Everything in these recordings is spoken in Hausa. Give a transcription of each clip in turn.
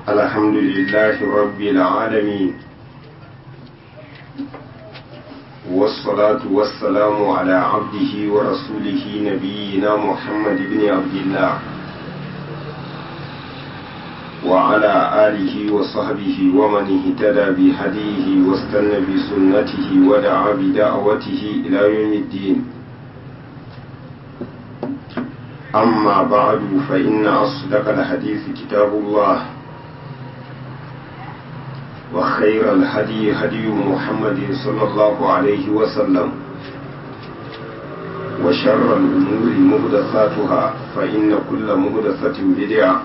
الحمد لله رب العالمين والصلاة والسلام على عبده ورسوله نبينا محمد بن عبد الله وعلى آله وصحبه ومن اهتدى بهديه واستنى بسنته ودعا بدعوته إلى يوم الدين أما بعد فإن أصدق الحديث كتاب الله وخير الهدي هدي محمد صلى الله عليه وسلم وشر الأمور مهدثاتها فإن كل مهدثة بدعة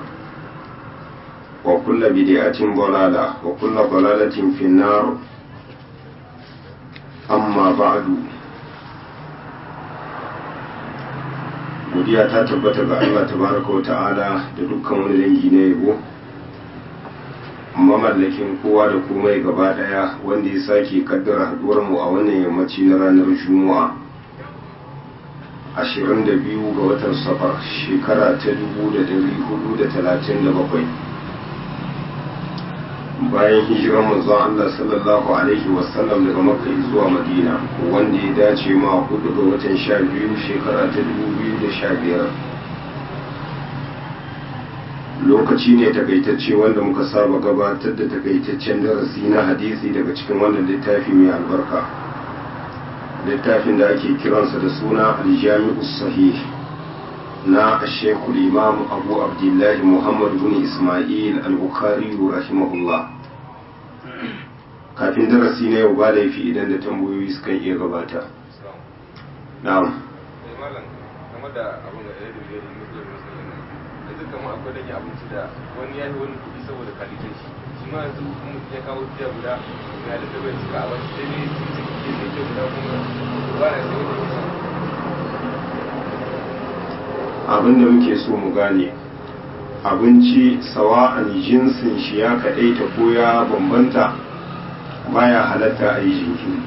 وكل بدعة ضلالة وكل ضلالة في النار أما بعد godiya ta tabbata ga Allah tabaraka wa ta'ala da dukkan wani dangi na yabo mamallakin kowa da komai gaba daya wanda ya sake kaddara haduwar mu a wannan yammaci na ranar juma'a 22 ga watan safar shekara ta 1437 bayan hijirar manzon Allah sallallahu alaihi wasallam daga makka zuwa madina wanda ya dace ma hudu ga watan 12 shekara ta 2015 lokaci ne takaitacce wanda muka saba gabatar da takaitaccen darasi na hadisi daga cikin wannan littafi mai albarka littafin da ake kiransa da suna aljami'u sahih na shekul imam abu abdullahi muhammad bin ismail al-bukhari rahimahullah kafin darasi na yau ba laifi idan da tambayoyi sukan iya gabata na'am game da abin da ya dubi musulun musulun yanzu kamar akwai dage abinci da wani ya yi wani kuɗi saboda kalitan shi shi ma yanzu ya kawo tiya guda ya da bai cika a wani sai ne sun ciki ke zai ke guda kuma ba na sai wani kusa abin da muke so mu gane abinci sawa'an jinsin shi ya kaɗaita ko ya bambanta baya halatta a yi jinkiri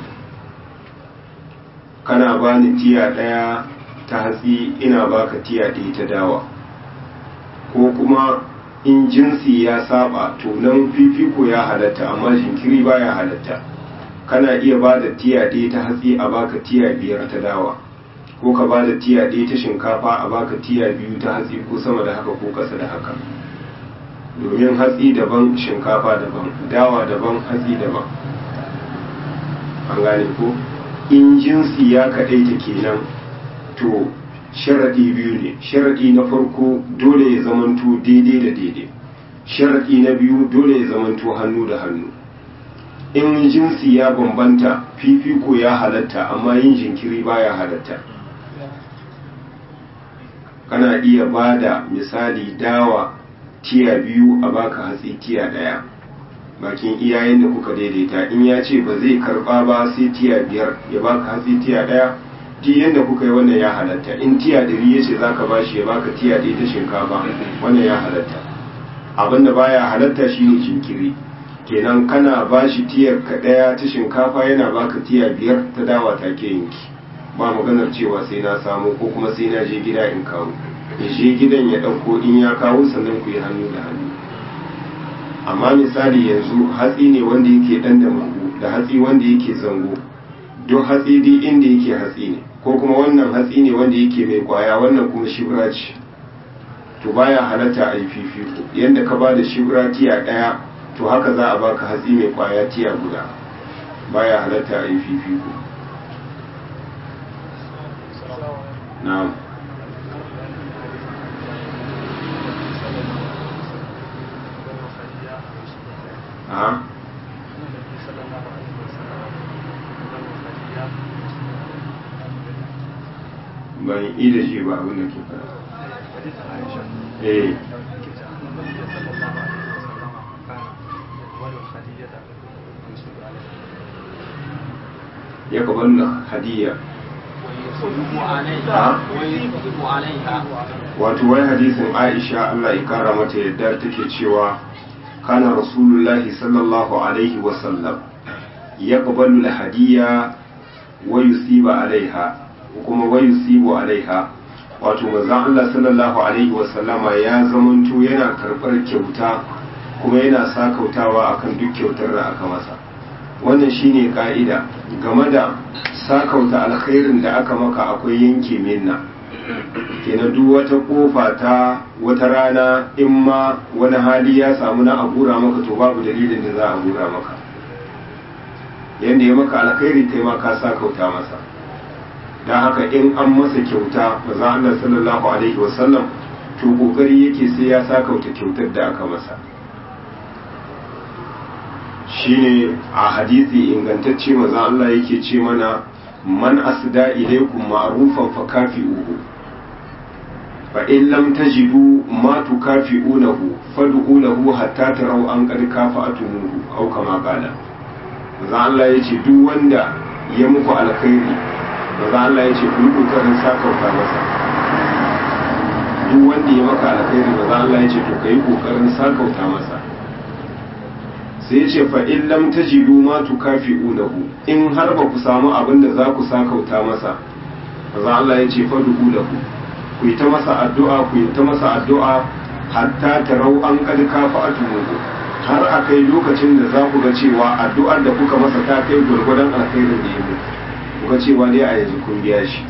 kana bani tiya ɗaya ta hatsi ina baka tiya ɗaya ta dawa ko kuma in jinsi ya saba to nan fifiko ya halatta amma jinkiri baya halatta kana iya ba da tiya ɗaya ta hatsi a baka tiya biyar ta dawa ko ka ba da tiya ɗaya ta shinkafa a baka tiya biyu ta hatsi ko sama da haka ko ƙasa da haka domin hatsi daban shinkafa daban dawa daban hatsi daban an gane ko in jinsi ya kaɗaita kenan to sharaɗi biyu ne sharaɗi na farko dole ya zamanto daidai da daidai sharaɗi na biyu dole ya zamanto hannu da hannu in jinsi ya bambanta fifiko ya halatta amma yin jinkiri baya halatta kana iya ba da misali dawa tiya biyu a baka hatsi tiya ɗaya bakin iyayen da kuka daidaita in ya ce ba zai karba ba sai tiya biyar ya baka hatsi tiya ɗaya duk yadda kuka yi wannan ya halatta in tiya ɗari ya ce za ka ba shi ya baka tiya ɗaya ta shinkafa wannan ya halatta abin da baya halatta shine jinkiri kenan kana ba shi tiyar ka ɗaya ta shinkafa yana baka tiya biyar ta dawa take yanki ba maganar cewa sai na samu ko kuma sai na je gida in kawo ya je gidan ya ɗauko in ya kawo sannan ku yi hannu da hannu amma misali yanzu hatsi ne wanda yake ɗan da magu da hatsi wanda yake zango duk hatsi dai inda yake hatsi ne ko kuma wannan hatsi ne wanda yake mai kwaya wannan kuma shibra ce to baya halatta a yi fifiko yadda ka ba da shibra tiya ɗaya to haka za a baka hatsi mai kwaya tiya guda baya halatta a yi fifiko na'am a ban yi da shi ba abin da ke fara eh ya kabanna hadiyya wato wai hadisin aisha Allah ya kara mata yadda take cewa kana rasulullahi sallallahu alaihi wasallam ya kabalu hadiyya wa yusiba alaiha kuma wa yusibu alaiha wato manzon Allah sallallahu alaihi wasallama ya zamanto yana karɓar kyauta kuma yana sakautawa akan duk kyautar da aka masa wannan shine ka'ida game da sakauta alkhairin da aka maka akwai yanke minna kenan duk wata kofa ta wata rana in ma wani hali ya samu na abura maka to babu dalilin da za a abura maka yadda ya maka alkhairi kai ma ka sakauta masa don haka in an masa kyauta maza Allah sallallahu alaihi wasallam to kokari yake sai ya sakauta kyautar da aka masa shine a hadisi ingantacce maza Allah yake ce mana man asda ilaikum ma'rufan fa kafi'uhu fa in lam tajidu ma tukafi'unahu fad'u lahu hatta taraw an qad kafa'atumuhu aw kama qala maza Allah yace duk wanda ya muku alkhairi maza Allah yace ku yi kokarin sakauta masa duk wanda ya maka alkhairi maza Allah yace to kai kokarin sakauta masa sai ya ce fa in lam tajidu ma tukafi'unahu in har ba ku samu abin da za ku sakauta masa maza Allah ya ce fa duhu lahu ku yi ta masa addu'a ku yi ta masa addu'a hatta tarau an kad kafa'atuhu har a kai lokacin da za ku ga cewa addu'ar da kuka masa ta kai gurgurdan alkhairin da ya muku kuka cewa dai a yanzu kun biya shi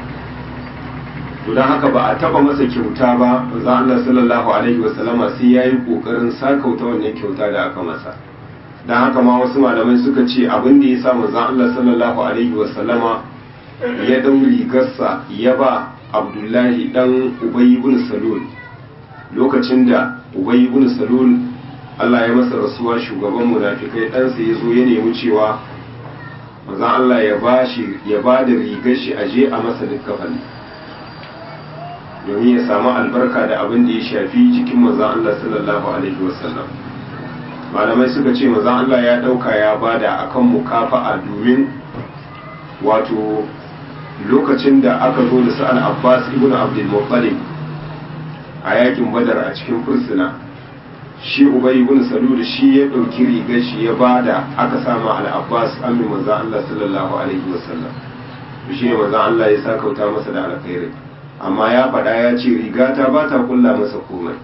to don haka ba a taba masa kyauta ba manzo Allah sallallahu alaihi wasallama sai yayi kokarin sakauta wannan kyauta da aka masa don haka ma wasu malamai suka ce abin da yasa manzo Allah sallallahu alaihi wasallama ya dau rigarsa ya ba Abdullahi dan Ubay ibn Salul lokacin da Ubay ibn Salul Allah ya masa rasuwa shugaban munafikai ɗansa ya zo ya nemi cewa manzo Allah ya ba shi ya ba da rigar shi aje a masa likkafani domin ya samu albarka da abin da ya shafi jikin manzon Allah sallallahu alaihi wasallam malamai suka ce manzon Allah ya dauka ya bada akan mukafa'a domin wato lokacin da aka zo da sa'an Abbas ibn Abdul Muttalib a yakin Badar a cikin fursuna shi Ubay ibn Salul shi ya dauki rigar shi ya bada aka sama al-Abbas amin manzon Allah sallallahu alaihi wasallam shi ne manzon Allah ya sakauta masa da alkhairi amma ya faɗa ya ce rigata ba ta kulla masa komai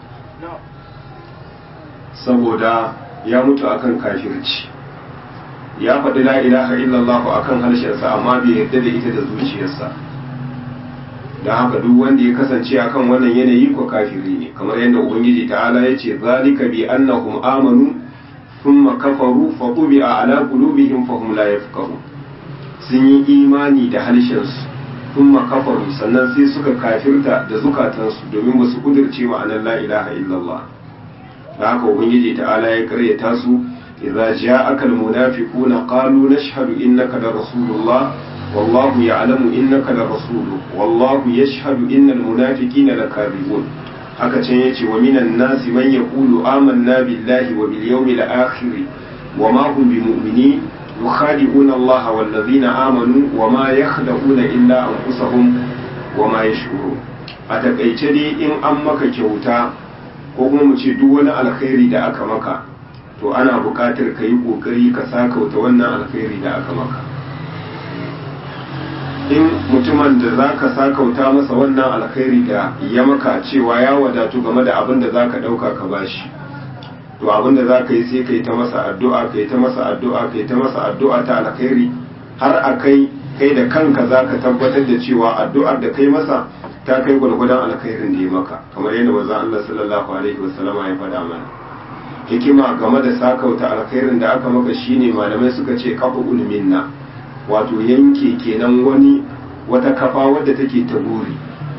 saboda ya mutu akan kafirci ya faɗi la ilaha illallah akan harshensa amma bai yarda da ita da zuciyarsa don haka duk wanda ya kasance akan wannan yanayi ko kafiri ne kamar yadda ubangiji ta'ala ya ce zalika bi annahum amanu thumma kafaru fa tubi'a ala qulubihim fa hum la yafqahun sun yi imani da harshensu sun makafaru sannan sai suka kafirta da zukatansu domin ba su kudirce ma'anar la ilaha illallah da haka ubangiji ta'ala ya karyata su idza ja'aka almunafiquna qalu nashhadu innaka la rasulullah wallahu ya'lamu innaka la rasuluhu wallahu yashhadu innal munafiqina lakadibun haka can yace wa minan nasi man yaqulu amanna billahi wa bil yawmil akhir wa ma hum bimu'minin يخادعون الله والذين آمنوا وما يخدعون إلا أنفسهم وما يشعرون a takaice dai in an maka kyauta ko kuma mu ce duk wani alkhairi da aka maka to ana buƙatar ka yi ƙoƙari ka sakauta wannan alkhairi da aka maka in mutumin da za ka sakauta masa wannan alkhairi da ya maka cewa ya wadatu game da abin da za ka ɗauka ka bashi to abin da za ka yi sai ka yi ta masa addu'a ka yi ta masa addu'a ka yi ta masa addu'a ta alkhairi har a kai kai da kanka za ka tabbatar da cewa addu'ar da kai masa ta kai gwargwadon alkhairin da ya maka kamar yadda manzo Allah sallallahu alaihi wasallama ya faɗa mana hikima game da sakauta alkhairin da aka maka shine malamai suka ce kafa ulminna wato yanke kenan wani wata kafa wadda take ta buri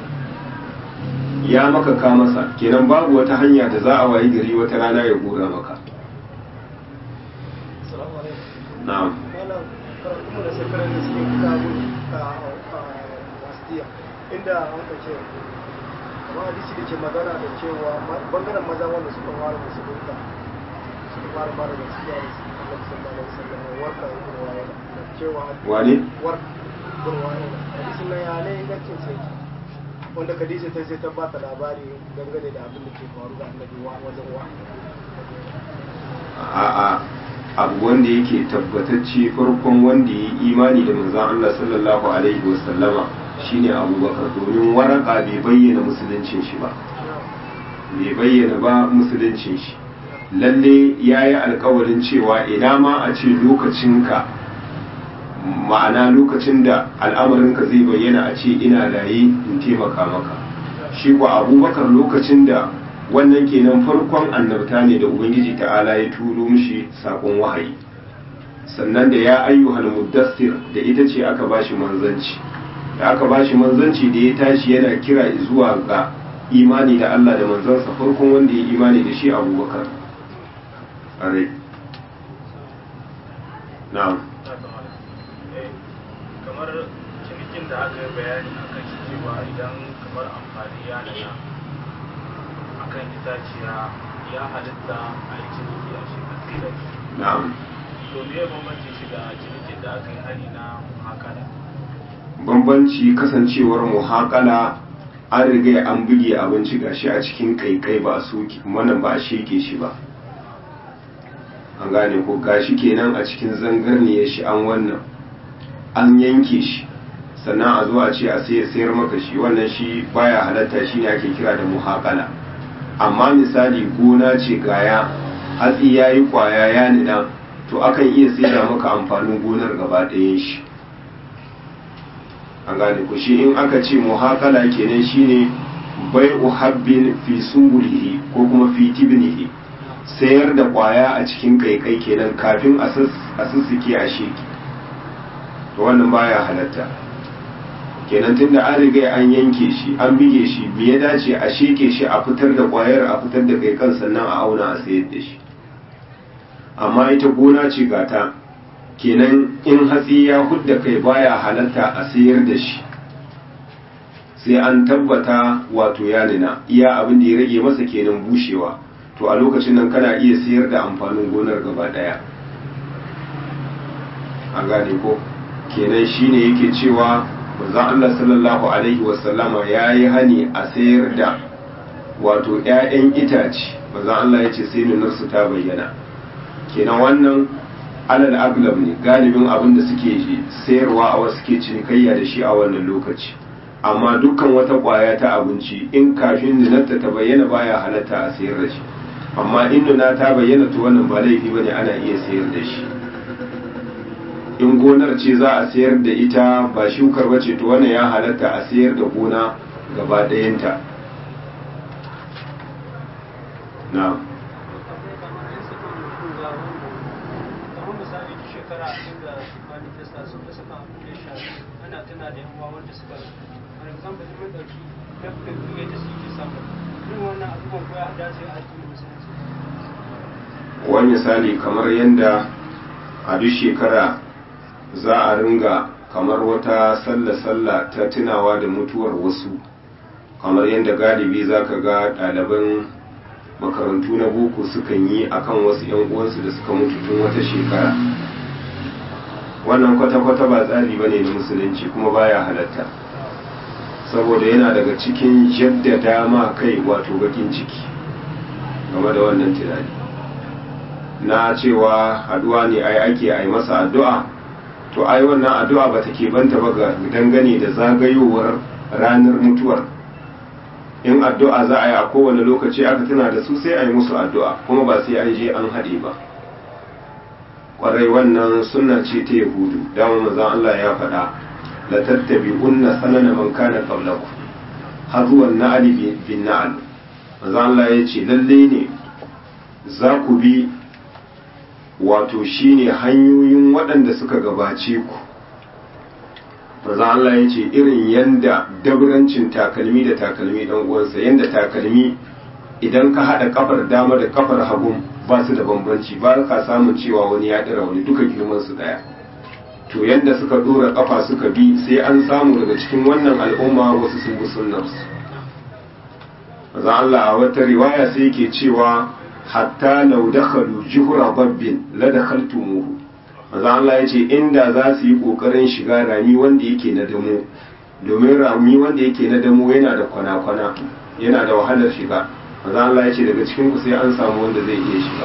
ya maka ka masa kenan babu wata hanya da za a wayi gari wata rana ya gora maka na'am inda an kace amma hadisi da ke magana da cewa bangaren maza wanda suka fara musulunta suka fara fara da gaskiya da su Allah sallallahu alaihi wasallam warka ibn wa'ila cewa wane warka ibn wa'ila hadisin nan ya ne ingancin sai wanda Khadija ta sai ta bata labari dangane da abin da ke faru da Annabi wa wajen wa a'a abu wanda yake tabbatacce farkon wanda ya yi imani da manzon Allah sallallahu alaihi wasallama shine abubakar domin waraka bai bayyana musuluncin shi ba bai bayyana ba musuluncin shi lalle ya yi alkawarin cewa ina ma a ce lokacinka ma'ana lokacin da al'amarinka zai bayyana a ce ina laye in taimaka maka shi kuwa abubakar lokacin da wannan kenan farkon annabta ne da ubangiji ta'ala ya turo mishi sakon wahayi sannan da ya ayyuhal muddassir da ita ce aka bashi manzanci da aka bashi manzanci da ya tashi yana kira zuwa ga imani da Allah da manzansa farkon wanda ya imani da shi abubakar are na'am kamar cinikin da aka yi bayani a kan shi cewa idan kamar amfani ya nana a kan itaciya ya halitta a yi ciniki a shi kasirar na'am to me ya bambanci shi da cinikin da aka yi hari na hakala bambanci kasancewar muhaƙala an riga an buge abinci gashi a cikin kaikai ba a soke wannan ba a sheke shi ba an gane ko gashi kenan a cikin zangarniyar shi an wannan an yanke shi sannan a zo a ce a sai sayar maka shi wannan shi baya halatta shi ne ake kira da muhaƙala amma misali gona ce gaya hatsi ya yi kwaya ya nina to akan iya saida maka amfanin gonar gaba ɗayan shi an gane ku shi in aka ce muhakala kenan shine bai uhabbin fi sungulihi ko kuma fi tibnihi sayar da kwaya a cikin kaikai kenan kafin a sussuke a sheki to wannan baya halatta kenan tunda an riga an yanke shi an bige shi me ya dace a sheke shi a fitar da kwayar a fitar da kaikan sannan a auna a sayar da shi amma ita gona ce gata kenan in hatsi ya hudda kai baya halatta a sayar da shi sai an tabbata wato ya nuna iya abin da ya rage masa kenan bushewa to a lokacin nan kana iya sayar da amfanin gonar gaba daya an gane ko kenan shine yake cewa manzon Allah sallallahu alaihi wasallama ya yi hani a sayar da wato 'ya'yan itace manzon Allah ya ce sai nunarsu ta bayyana kenan wannan alal aglab ne galibin abin da suke sayarwa a wasu suke cinikayya da shi a wannan lokaci amma dukkan wata kwaya ta abinci in kafin nunarta ta bayyana baya halatta a sayar da shi amma in nuna ta bayyana to wannan ba laifi bane ana iya sayar da shi in gonar ce za a sayar da ita ba shukar bace to wannan ya halatta a sayar da gona gaba ɗayanta na'am ana tana da yan wanda suka for example mun dauki dafin kuye da suke samu irin wannan abubuwan ko ya dace a cikin musulunci wani misali kamar yadda a duk shekara za a ringa kamar wata sallah-sallah ta tunawa da mutuwar wasu kamar yadda galibi za ka ga ɗaliban makarantu na boko sukan yi akan wasu 'yan uwansu da suka mutu tun wata shekara wannan kwata-kwata ba tsari ba ne na musulunci kuma baya halatta saboda yana daga cikin jaddada ma kai wato bakin ciki game da wannan tunani na cewa haduwa ne ai ake ai masa addu'a to ai wannan addu'a ba ta banta ba ga dangane da zagayowar ranar mutuwar in addu'a za a yi a kowane lokaci aka tuna da su sai a yi musu addu'a kuma ba sai an je an haɗe ba kwarai wannan sunna ce ta yahudu dama manzon Allah ya faɗa la tattabi'unna sanana man kana qablakum hazuwan na'ali bin na'al manzon Allah ya ce lalle ne za ku bi wato shine hanyoyin waɗanda suka gabace ku manzon Allah ya ce irin yanda dabrancin takalmi da takalmi dan uwansa yanda takalmi idan ka haɗa kafar dama da kafar hagu ba su da bambanci ba ka samun cewa wani ya ɗira wani duka girman su ɗaya to yadda suka ɗora ƙafa suka bi sai an samu daga cikin wannan al'umma wasu sun bi sunnarsu maza Allah a wata riwaya sai yake cewa hatta law dakhalu juhra babbin la dakhaltumuhu maza Allah ya ce inda za su yi kokarin shiga rami wanda yake na damo domin rami wanda yake na damo yana da kwana-kwana yana da wahalar shiga maza Allah ya ce daga cikin ku sai an samu wanda zai iya shiga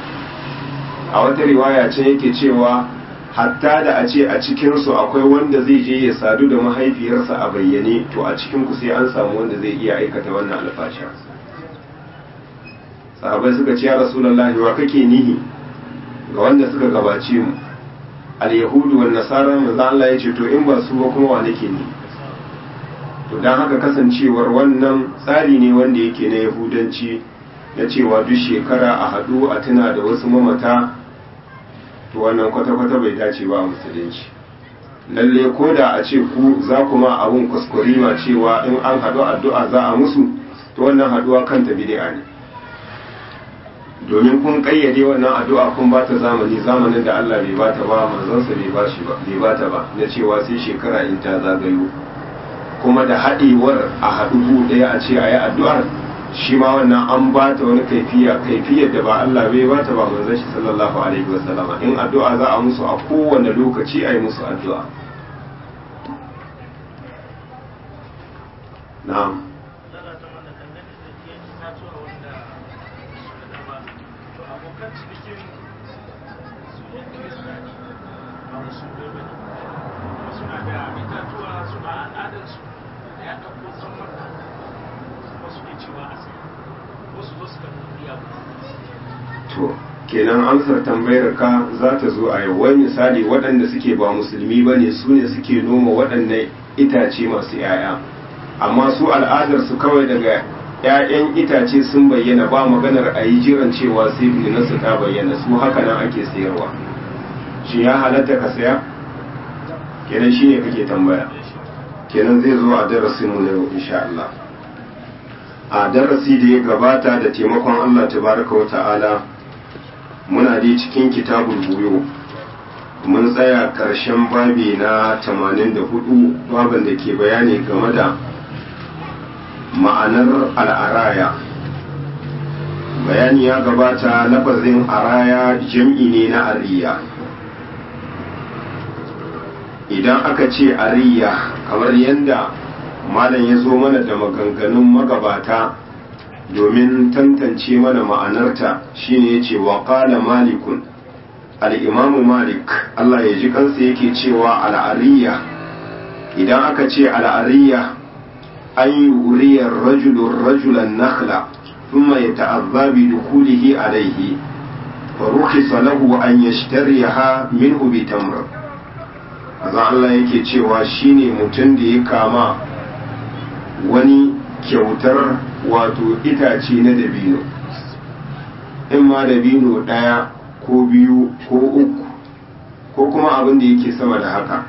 a wata riwaya ce yake cewa hatta da a ce a cikinsu akwai wanda zai je ya sadu da mahaifiyarsa a bayyane to a cikin ku sai an samu wanda zai iya aikata wannan alfasha sahabai suka ce ya rasulullahi wa kake nihi ga wanda suka gabace mu al-yahudu wan nasara manzo Allah ya ce to in ba su ba kuma wa nake ni to dan haka kasancewar wannan tsari ne wanda yake na yahudanci na cewa duk shekara a haɗu a tuna da wasu mamata to wannan kwata-kwata bai dace ba a musulunci lalle ko da a ce ku za ku ma abun kuskurima cewa in an haɗu addu'a za a musu to wannan haɗuwa kanta bid'a ne domin kun kayyade wannan addu'a kun ba ta zamani zamanin da Allah bai bata ba manzonsa bai ba shi ba bai bata ba na cewa sai shekara in ta zagayo kuma da haɗewar a haɗu ɗaya a ce a yi addu'ar shi ma wannan an ba ta wani kaifiya kaifiyar da ba Allah bai ba ta ba manzon shi sallallahu alaihi wasallama in addu'a za a musu a kowane lokaci a yi musu addu'a na'am to kenan amsar tambayar ka za ta zo a yau wai misali waɗanda suke ba musulmi ba ne su ne suke noma waɗannan itace masu 'ya'ya amma su al'adar su kawai daga 'ya'yan itace sun bayyana ba maganar a yi jiran cewa sai su ta bayyana su haka nan ake sayarwa shi ya halatta ka saya kenan shine kake tambaya kenan zai zo a darasin mu na yau insha Allah a darasi da ya gabata da taimakon Allah tabaraka wa ta'ala muna dai cikin kitabul buyo mun tsaya ƙarshen babi na 84 babin da ke bayani game da ma'anar al'araya bayani ya gabata lafazin araya jam'i ne na ariya idan aka ce ariya kamar yadda malam ya zo mana da maganganun magabata domin tantance mana ma'anarta shine yace wa qala malikun al-imam malik Allah ya ji kansa yake cewa al'ariya idan aka ce al'ariya an yuriya rajulun rajulan nakhla thumma yata'azza bi dukhulihi alayhi fa rukhisa lahu an yashtariha minhu bi tamr azan Allah yake cewa shine mutum da ya kama wani kyautar wato itace na dabino in ma dabino ɗaya ko biyu ko uku ko kuma abin da yake sama da haka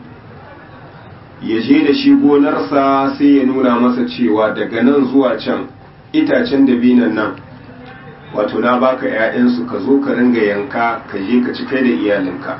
ya je da shi gonarsa sai ya nuna masa cewa daga nan zuwa can itacen dabinan nan wato na baka 'ya'yansu ka zo ka ringa yanka ka je ka ci kai da iyalinka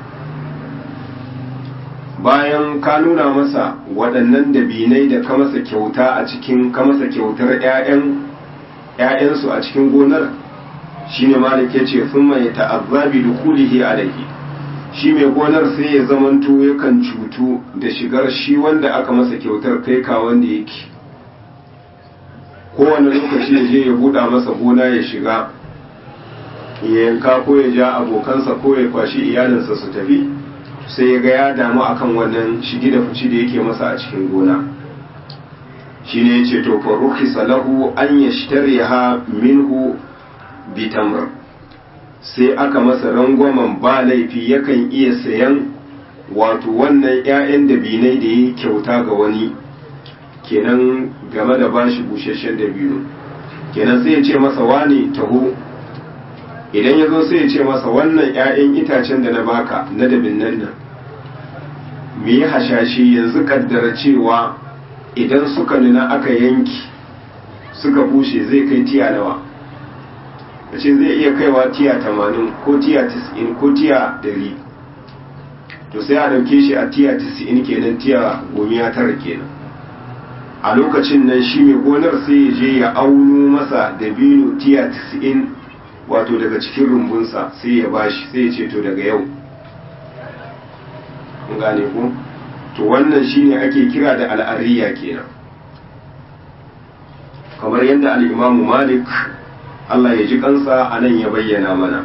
bayan ka nuna masa waɗannan dabinai da ka masa kyauta a cikin ka masa kyautar ‘ya'yansu a cikin gonar shi ne malik ya ce sun mai ta'azzabi da kulihi alaihi shi mai gonar sai ya zamanto yakan cutu da shigar shi wanda aka masa kyautar kai ka wanda yake kowane lokaci ya je ya buɗa masa gona ya shiga ya yanka ko ya ja abokansa ko ya kwashi iyalinsa su tafi sai ya ga ya damu akan wannan shigi da fici da yake masa a cikin gona shi ne ya ce to faruki salahu an ya ha minhu bitamr sai aka masa rangwamen ba laifi yakan iya sayan wato wannan 'ya'yan dabinai da ya kyauta ga wani kenan game da bashi busasshen dabino kenan sai ya ce masa wani taho idan ya zo sai ya ce masa wannan 'ya'yan itacen da na baka na dabinnan nan me yi hashashi yanzu kaddara cewa idan suka nuna aka yanki suka bushe zai kai tiya nawa a ce zai iya kaiwa tiya tamanin ko tiya tis'in ko tiya dari to sai a dauke shi a tiya tis'in kenan tiya gomiya tara kenan a lokacin nan shi mai gonar sai ya je ya auno masa dabino tiya tis'in wato daga cikin rumbunsa sai ya bashi sai ya ce to daga yau gane ku to wannan shine ake kira da al'ariya kenan kamar yadda al'imamu malik Allah ya ji kansa a nan ya bayyana mana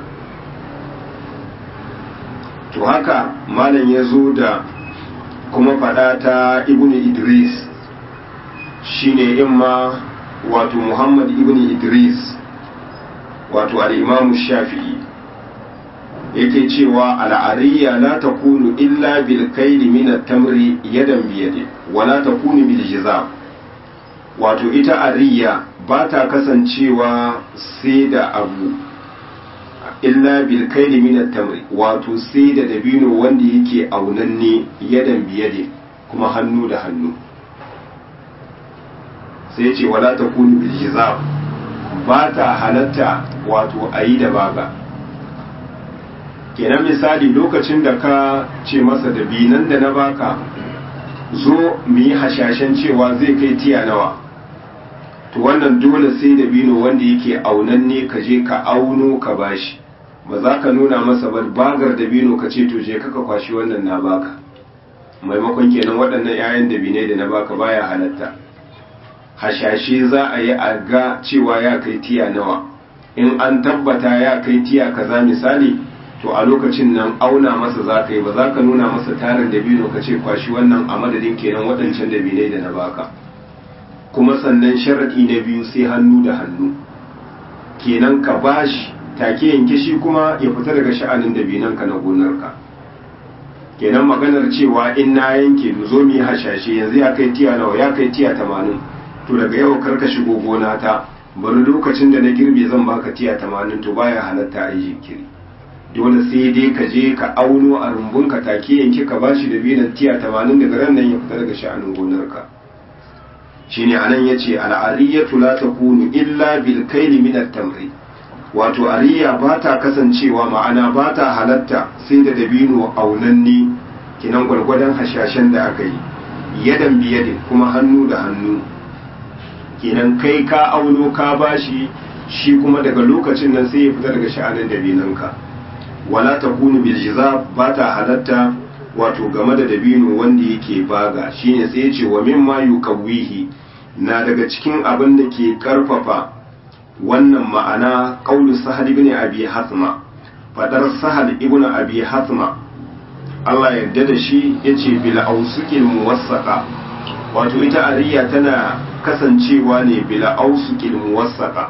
to haka malam ya zo da kuma faɗa ta ibn idris shine imma wato muhammad ibn idris wato al'imamu shafi'i yake cewa al'ariya la ta kunu illa bil kaili min tamri yadan biyade wa la ta kunu bil jizam wato ita ariya ba ta kasancewa sai da abu illa bil kaili min tamri wato sai da dabino wanda yake aunanne yadan biyade kuma hannu da hannu sai ce wala ta kunu bil jizam ba ta halatta wato ayi da baga kenan misali lokacin da ka ce masa da binan da na baka zo mu yi hashashen cewa zai kai tiya nawa to wannan dole sai da bino wanda yake aunanne ka je ka auno ka bashi ba za ka nuna masa ba bagar da bino ka ce to je ka kwashi wannan na baka maimakon kenan waɗannan 'ya'yan da bine da na baka baya halatta hashashe za a yi a ga cewa ya kai tiya nawa in an tabbata ya kai tiya kaza misali to a lokacin nan auna masa za ka yi ba za ka nuna masa tarin dabino ka ce kwashi wannan a madadin kenan waɗancan dabinai da na baka kuma sannan sharaɗi na biyu sai hannu da hannu kenan ka bashi take yanke shi kuma ya fita daga sha'anin dabinanka na gonarka kenan maganar cewa in na yanke zo mu yi hashashe yanzu ya kai tiya nawa ya kai tiya tamanin to daga yau karka shigo gona ta bari lokacin da na girbe zan baka tiya tamanin to baya halatta a yi jinkiri dole sai dai ka je ka auno a rumbunka take yanke ka bashi da binan tiya tamanin daga ran nan ya fita daga sha'anin gonarka shine anan yace al'ariyatu la takunu illa bil kayli min at-tamri wato ariya ba ta kasancewa ma'ana ba ta halatta sai da dabino aunanni kinan gwargwadon hashashen da aka yi yadan biyadin kuma hannu da hannu kenan kai ka auno ka bashi shi kuma daga lokacin nan sai ya fita daga sha'anin dabinanka wala takunu bil jizab ba ta halatta wato game da dabino wanda yake baga shine sai ya ce wa mimma yukawihi na daga cikin abin da ke karfafa wannan ma'ana qaulu sahal ibn abi hasma fadar sahal ibn abi hasma Allah yarda da shi yace bil ausukil muwassaqa wato ita ariya tana kasancewa ne bil ausukil muwassaqa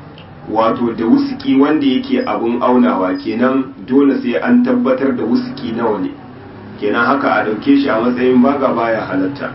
wato da wusuki wanda yake abun aunawa kenan dole sai an tabbatar da wusuki nawa ne kenan haka a dauke shi a matsayin baga baya halatta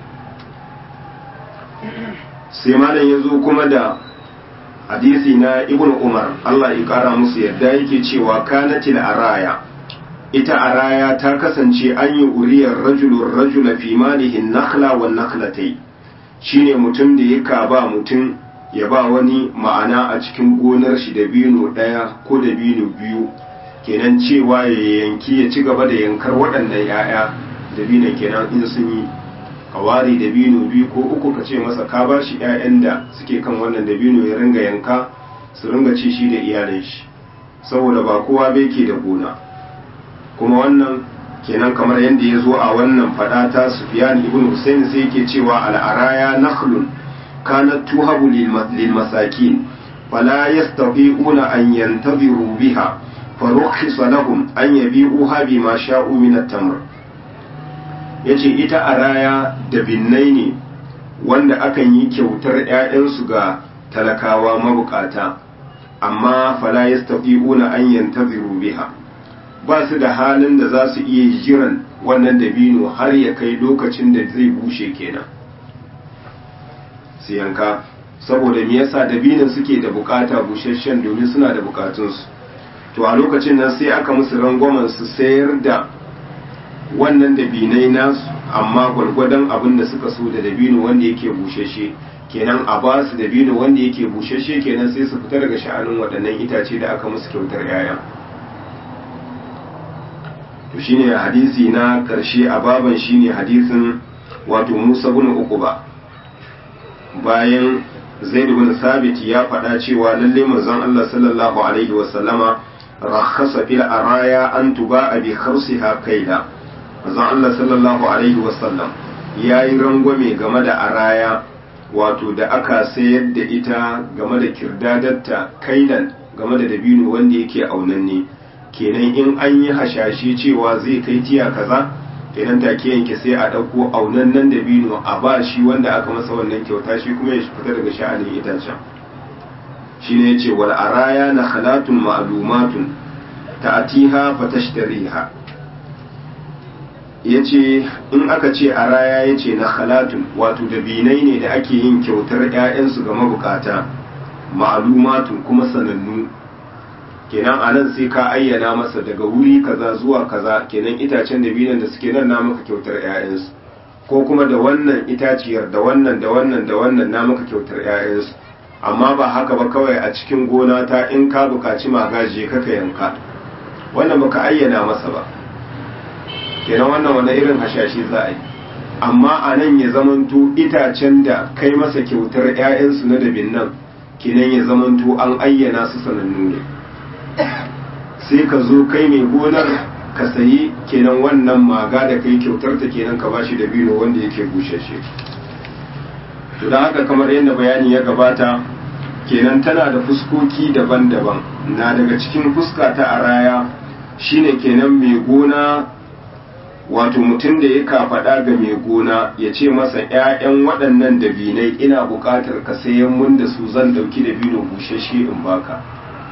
sai malam ya zo kuma da hadisi na ibn umar Allah ya kara musu yadda yake cewa kanatil araya ita araya ta kasance an yi uriyar rajulun rajula fi malihin nakhla wa nakhlatai shine mutum da ya ba mutum ya ba wani ma'ana a cikin gonar shi da bino ɗaya ko da bino biyu kenan cewa ya yanki ya ci gaba da yankar waɗannan 'ya'ya da bino kenan in sun yi kawari da bino biyu ko uku ka ce masa ka ba shi 'ya'yan da suke kan wannan da bino ya ringa yanka su ringa ci shi da iyalin shi saboda ba kowa bai ke da gona kuma wannan kenan kamar yadda ya zo a wannan fada ta Sufyan ibn Hussein sai yake cewa al'araya nakhlun kanat tuhabu lil masakin fala yastati'una an yantaziru biha farukhisa lahum an yabi'uha bima sha'u min at-tamr yace ita araya da binnai ne wanda akan yi kyautar 'ya'yansu ga talakawa mabukata amma fala yastati'una an yantaziru biha ba su da halin da za su iya jiran wannan dabino har ya kai lokacin da zai bushe kenan su yanka saboda me yasa dabinon suke da bukata busasshen domin suna da bukatunsu to a lokacin nan sai aka musu rangwamen su sayar da wannan dabinai nasu amma gwargwadon abin da suka so da dabino wanda yake bushashe kenan a ba su dabino wanda yake bushashe kenan sai su fita daga sha'anin waɗannan itace da aka musu kyautar 'ya'ya to shine hadisi na karshe a baban shine hadisin wato Musa bin Uqba bayan Zaid bin Sabit ya faɗa cewa lalle manzon Allah sallallahu alaihi wa sallama rakhasa fil araya an tuba bi kharsiha kaila manzon Allah sallallahu alaihi wa sallam yayi rangwame game da araya wato da aka sayar da ita game da kirdadarta kailan game da dabino wanda yake aunanne kenan in an yi hashashi cewa zai kai tiya kaza kenan take yanke sai a ɗauko aunannen dabino a ba shi wanda aka masa wannan kyauta shi kuma ya fita daga sha'anin itacen shine yace wal araya na khalatun ma'lumatun ta'atiha fatashtariha yace in aka ce araya yace na khalatun wato dabinai ne da ake yin kyautar ƴaƴansu ga mabukata ma'lumatun kuma sanannu kenan anan sai ka ayyana masa daga wuri kaza zuwa kaza kenan itacen dabinan da suke nan na maka kyautar ƴaƴansu ko kuma da wannan itaciyar da wannan da wannan da wannan na maka kyautar ƴaƴansu amma ba haka ba kawai a cikin gona ta in ka bukaci magaji kaka yanka wannan baka ayyana masa ba kenan wannan wani irin hashashi za a yi amma a nan ya zamanto itacen da kai masa kyautar 'ya'yansu na dabin nan kenan ya zamanto an ayyana su sanannu ne sai ka zo kai mai gonar ka sayi kenan wannan maga da kai kyautar ta kenan ka bashi dabino wanda yake bushashe to da haka kamar yadda bayani ya gabata kenan tana da fuskoki daban-daban na daga cikin fuska ta araya shine kenan mai gona wato mutum da ya kafaɗa ga mai gona ya ce masa 'ya'yan waɗannan dabinai ina buƙatar ka sayan mun da su zan ɗauki dabino bushashe in baka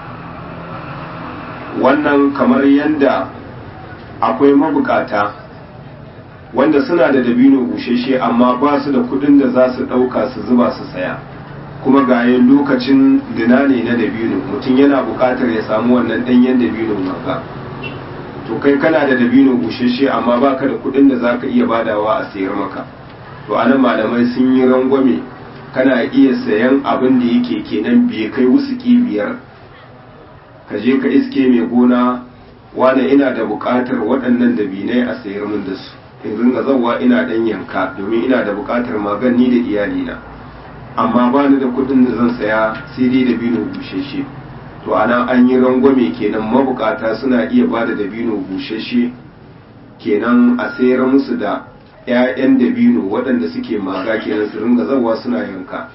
wannan kamar yadda akwai mabukata wanda suna da dabino bushashe amma ba su da kudin da za su ɗauka su zuba su saya kuma gayen lokacin dina ne na dabino mutum yana buƙatar ya samu wannan ɗanyen dabino maka to kai kana da dabino bushashe amma baka da kudin da za ka iya badawa a sayar maka to anan malamai sun yi rangwame kana iya sayan abin da yake kenan bai kai wusuki biyar ka je ka iske mai gona wane ina da buƙatar waɗannan dabinai a sayar min da su in ringa zauwa ina ɗan yanka domin ina da buƙatar magani da iyalina amma ba ni da kuɗin da zan saya sai dai dabino bushashe to ana an yi rangwame kenan mabukata suna iya ba da dabino bushashe kenan a sayar musu da 'ya'yan dabino waɗanda suke maga kenan su ringa zauwa suna yanka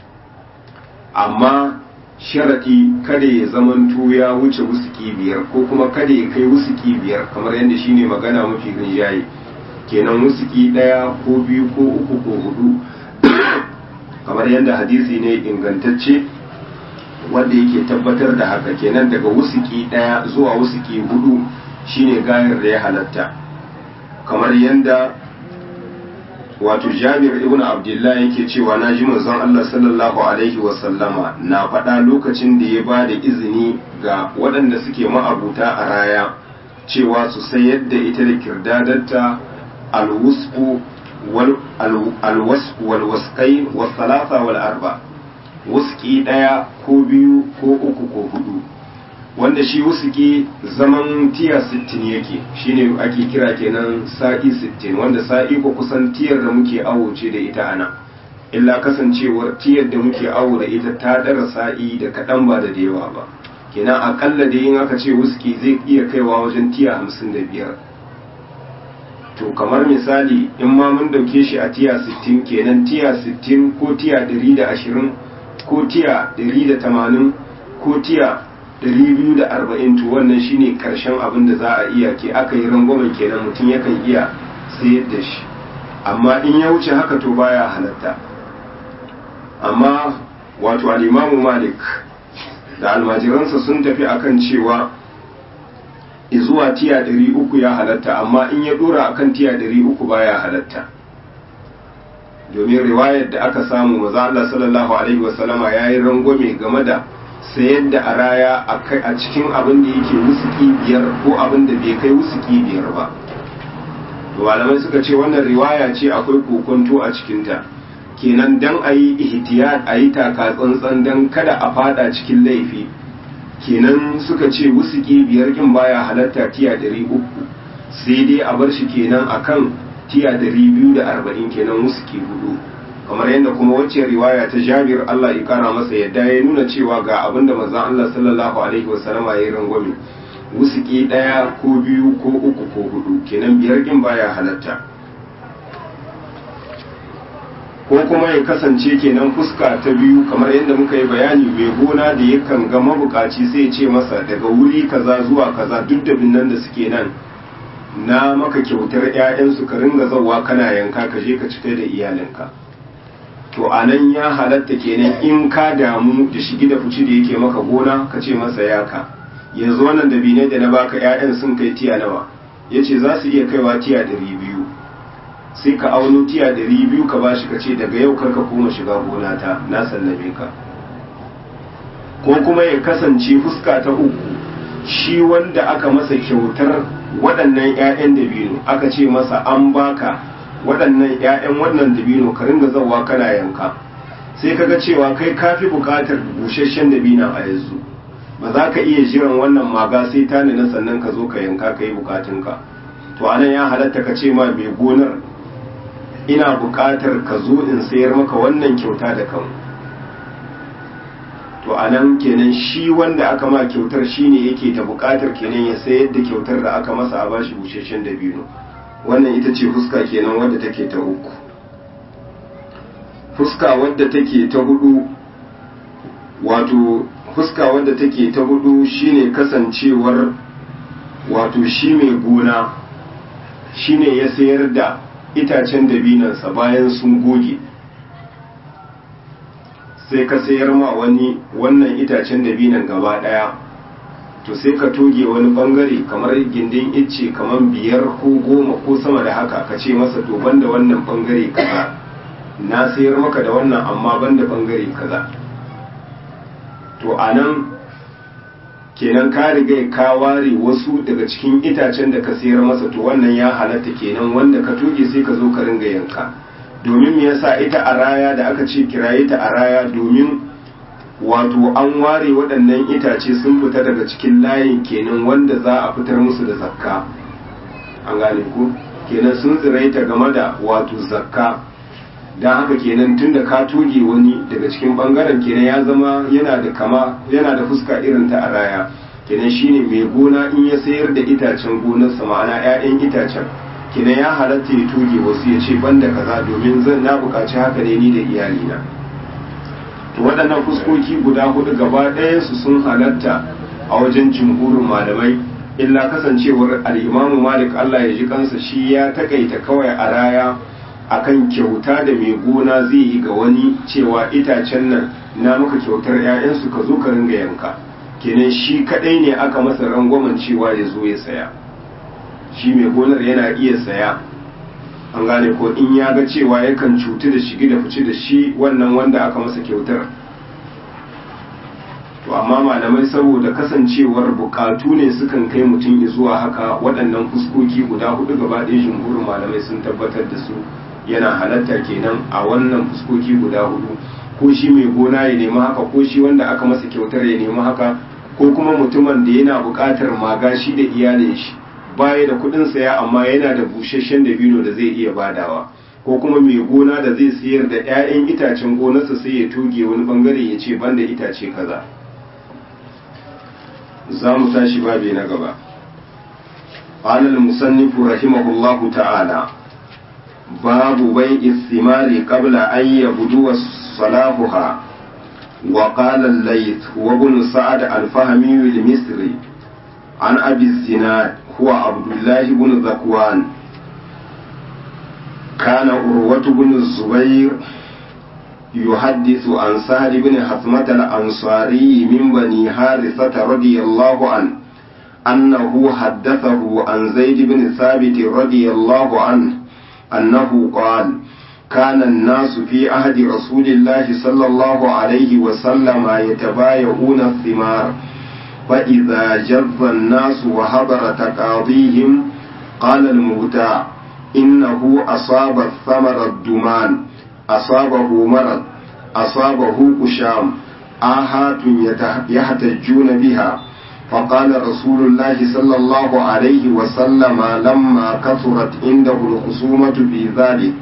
amma sharaɗi kada ya zamanto ya wuce wusuki biyar ko kuma kada ya kai wusuki biyar kamar yadda shine magana mafi rinjaye kenan wusuki ɗaya ko biyu ko uku ko hudu kamar yadda hadisi ne ingantacce wanda yake tabbatar da haka kenan daga wusuki ɗaya zuwa wusuki hudu shine gayar da ya halatta kamar yadda wato jabir ibn abdullah yake cewa na ji manzon Allah sallallahu alaihi wasallama na faɗa lokacin da ya ba da izini ga waɗanda suke ma'abuta a raya cewa su sayar da ita da kirdadarta alwusfu alwasfu walwasqai wasalasa wal arba wuski ɗaya ko biyu ko uku ko hudu wanda shi wusuki zaman tiya 60 yake shine ake kira kenan sa'i 60 wanda sa'i ko kusan tiyar da muke awo ce da ita ana illa kasancewar tiyar da muke awo da ita ta dara sa'i da kaɗan ba da yawa ba kenan akalla da yin aka ce wusuki zai iya kaiwa wajen tiya 55 to kamar misali in ma mun dauke shi a tiya 60 kenan tiya 60 ko tiya 120 ko tiya 180 ko tiya 240 to wannan shine karshen abin da za a iya ke aka yi rangwamen kenan mutum yakan iya sayar da shi amma in ya wuce haka to baya halatta amma wato al'imamu malik da almajiransa sun tafi akan cewa zuwa tiya 300 ya halatta amma in ya dora akan tiya 300 baya halatta domin riwayar da aka samu maza Allah sallallahu alaihi wasallama yayi rangwame game da sayar da a raya a cikin abin da yake wusuki biyar ko abin da bai kai wusuki biyar ba malamai suka ce wannan riwaya ce akwai kokonto a cikinta kenan dan a yi ihtiyat a yi taka tsantsan dan kada a fada cikin laifi kenan suka ce wusuki biyar kin baya halatta tiya ɗari uku sai dai a bar shi kenan akan tiya ɗari biyu da arba'in kenan wusuki hudu kamar yadda kuma wacce riwaya ta Jabir Allah ya kara masa yadda ya nuna cewa ga abin da manzon Allah sallallahu alaihi wasallam ya yi rangwame wusuki daya ko biyu ko uku ko hudu kenan biyar kin baya halatta ko kuma ya kasance kenan fuska ta biyu kamar yadda muka yi bayani mai gona da yakan ga mabukaci sai ya ce masa daga wuri kaza zuwa kaza duk da binnan da suke nan na maka kyautar 'ya'yansu ka ringa zauwa kana yanka ka je ka cika da iyalinka to a nan ya halatta kenan in ka damu da shigi da fici da yake maka gona ka ce masa yaka yanzu wannan dabinai da na baka 'ya'yan sun kai tiya nawa ya ce za su iya kaiwa tiya ɗari biyu sai ka auno tiya ɗari biyu ka bashi ka ce daga yau karka koma shiga gona ta na sallame ka ko kuma ya kasance fuska ta uku shi wanda aka masa kyautar waɗannan 'ya'yan dabino aka ce masa an baka waɗannan 'ya'yan wannan dabino ka ringa zawa kana yanka sai kaga cewa kai kafi buƙatar busasshen dabina a yanzu ba za ka iya jiran wannan maga sai ta nuna sannan ka zo ka yanka ka yi bukatunka to anan ya halatta ka ce ma mai gonar ina bukatar ka zo in sayar maka wannan kyauta da kan to anan kenan shi wanda aka ma kyautar shine yake da bukatar kenan ya sayar da kyautar da aka masa a bashi busasshen dabino wannan ita ce fuska kenan wadda take ta uku fuska wadda take ta hudu wato fuska wadda take ta hudu shine kasancewar wato shi mai gona shine ya sayar da itacen dabinansa bayan sun goge sai ka sayar ma wani wannan itacen dabinan gaba daya to sai ka toge wani bangare kamar gindin icce kamar biyar ko goma ko sama da haka ka ce masa to banda wannan bangare kaza na sayar maka da wannan amma banda bangare kaza to a nan kenan ka riga ka ware wasu daga cikin itacen da ka sayar masa to wannan ya halatta kenan wanda ka toge sai ka zo ka ringa yanka domin me yasa ita a raya da aka ce kiraye ta a raya domin wato an ware waɗannan itace sun fita daga cikin layin kenan wanda za a fitar musu da zakka an gane ku kenan sun tsiraita game da wato zakka don haka kenan tun da ka toge wani daga cikin bangaren kenan ya zama yana da kama yana da fuska irin ta araya kenan shine mai gona in ya sayar da itacen gonarsa ma'ana 'ya'yan itacen kenan ya halatta ya toge wasu ya ce banda kaza domin zan na buƙaci haka ne ni da iyalina to waɗannan fuskoki guda hudu gaba ɗayansu sun halatta a wajen jumhurin malamai illa kasancewar al'imamu malik allah ya ji kansa shi ya takaita kawai a raya akan kyauta da mai gona zai yi ga wani cewa itacen nan na maka kyautar 'ya'yansu ka zo ka ringa yanka kenan shi kadai ne aka masa rangwamen cewa ya zo ya saya shi mai gonar yana iya saya an gane ko in ya ga cewa yakan cutu da shigi da fice da shi wannan wanda aka masa kyautar to amma malamai saboda kasancewar bukatu ne sukan kai mutum zuwa haka waɗannan fuskoki guda hudu gaba ɗaya jumhurin malamai sun tabbatar da su yana halatta kenan a wannan fuskoki guda hudu ko shi mai gona ya nemi haka ko shi wanda aka masa kyautar ya nemi haka ko kuma mutumin da yana buƙatar maga shi da iyalin shi baya da kuɗin saya amma yana da busasshen dabino da zai iya badawa ko kuma mai gona da zai sayar da 'ya'yan itacen gonarsa sai ya toge wani bangare ya ce banda itace kaza za mu tashi babi na gaba قال المصنف رحمه الله تعالى باب بيع الثمار قبل أن يبدو صلاحها وقال الليث وابن سعد الفهمي المصري عن أبي الزناد هو عبد الله بن ذكوان كان أروة بن الزبير يحدث عن سهل بن حثمة الأنصاري من بني حارثة رضي الله عنه أنه حدثه عن زيد بن ثابت رضي الله عنه أنه قال كان الناس في عهد رسول الله صلى الله عليه وسلم يتبايعون الثمار فإذا جذ الناس وحضر تقاضيهم قال المبتاع إنه أصاب الثمر الدمان أصابه مرض أصابه قشام آهات يحتجون بها فقال رسول الله صلى الله عليه وسلم لما كثرت عنده الخصومة في ذلك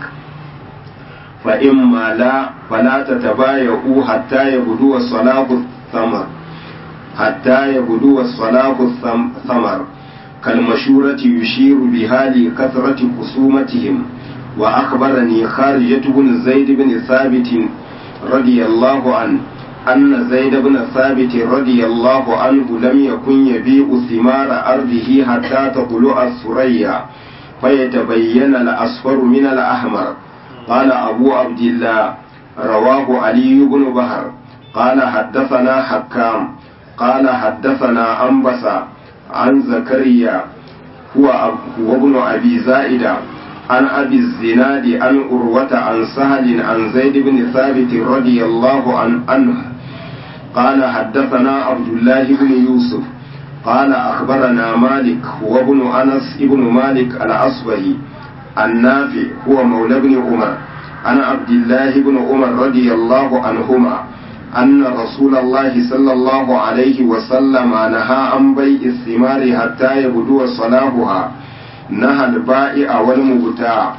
فإما لا فلا تتبايعوا حتى يبدو صلاح الثمر حتى يبدو صلاح الثمر كالمشورة يشير بها لكثرة خصومتهم وأخبرني خارجة بن زيد بن ثابت رضي الله عنه أن زيد بن ثابت رضي الله عنه لم يكن يبيع ثمار أرضه حتى تطلع الثريا فيتبين الأصفر من الأحمر قال أبو عبد الله رواه علي بن بهر قال حدثنا حكام قال حدثنا أنبسة عن زكريا هو هو ابن أبي زائدة عن أبي الزناد عن أروة عن سهل عن زيد بن ثابت رضي الله عن عنه قال حدثنا عبد الله بن يوسف قال أخبرنا مالك هو ابن أنس ابن مالك الأصبهي النافع هو مولى بن عمر عن عبد الله بن عمر رضي الله عنهما أن رسول الله صلى الله عليه وسلم نهى عن بيع الثمار حتى يبدو صلاحها نهى البائع والمبتاع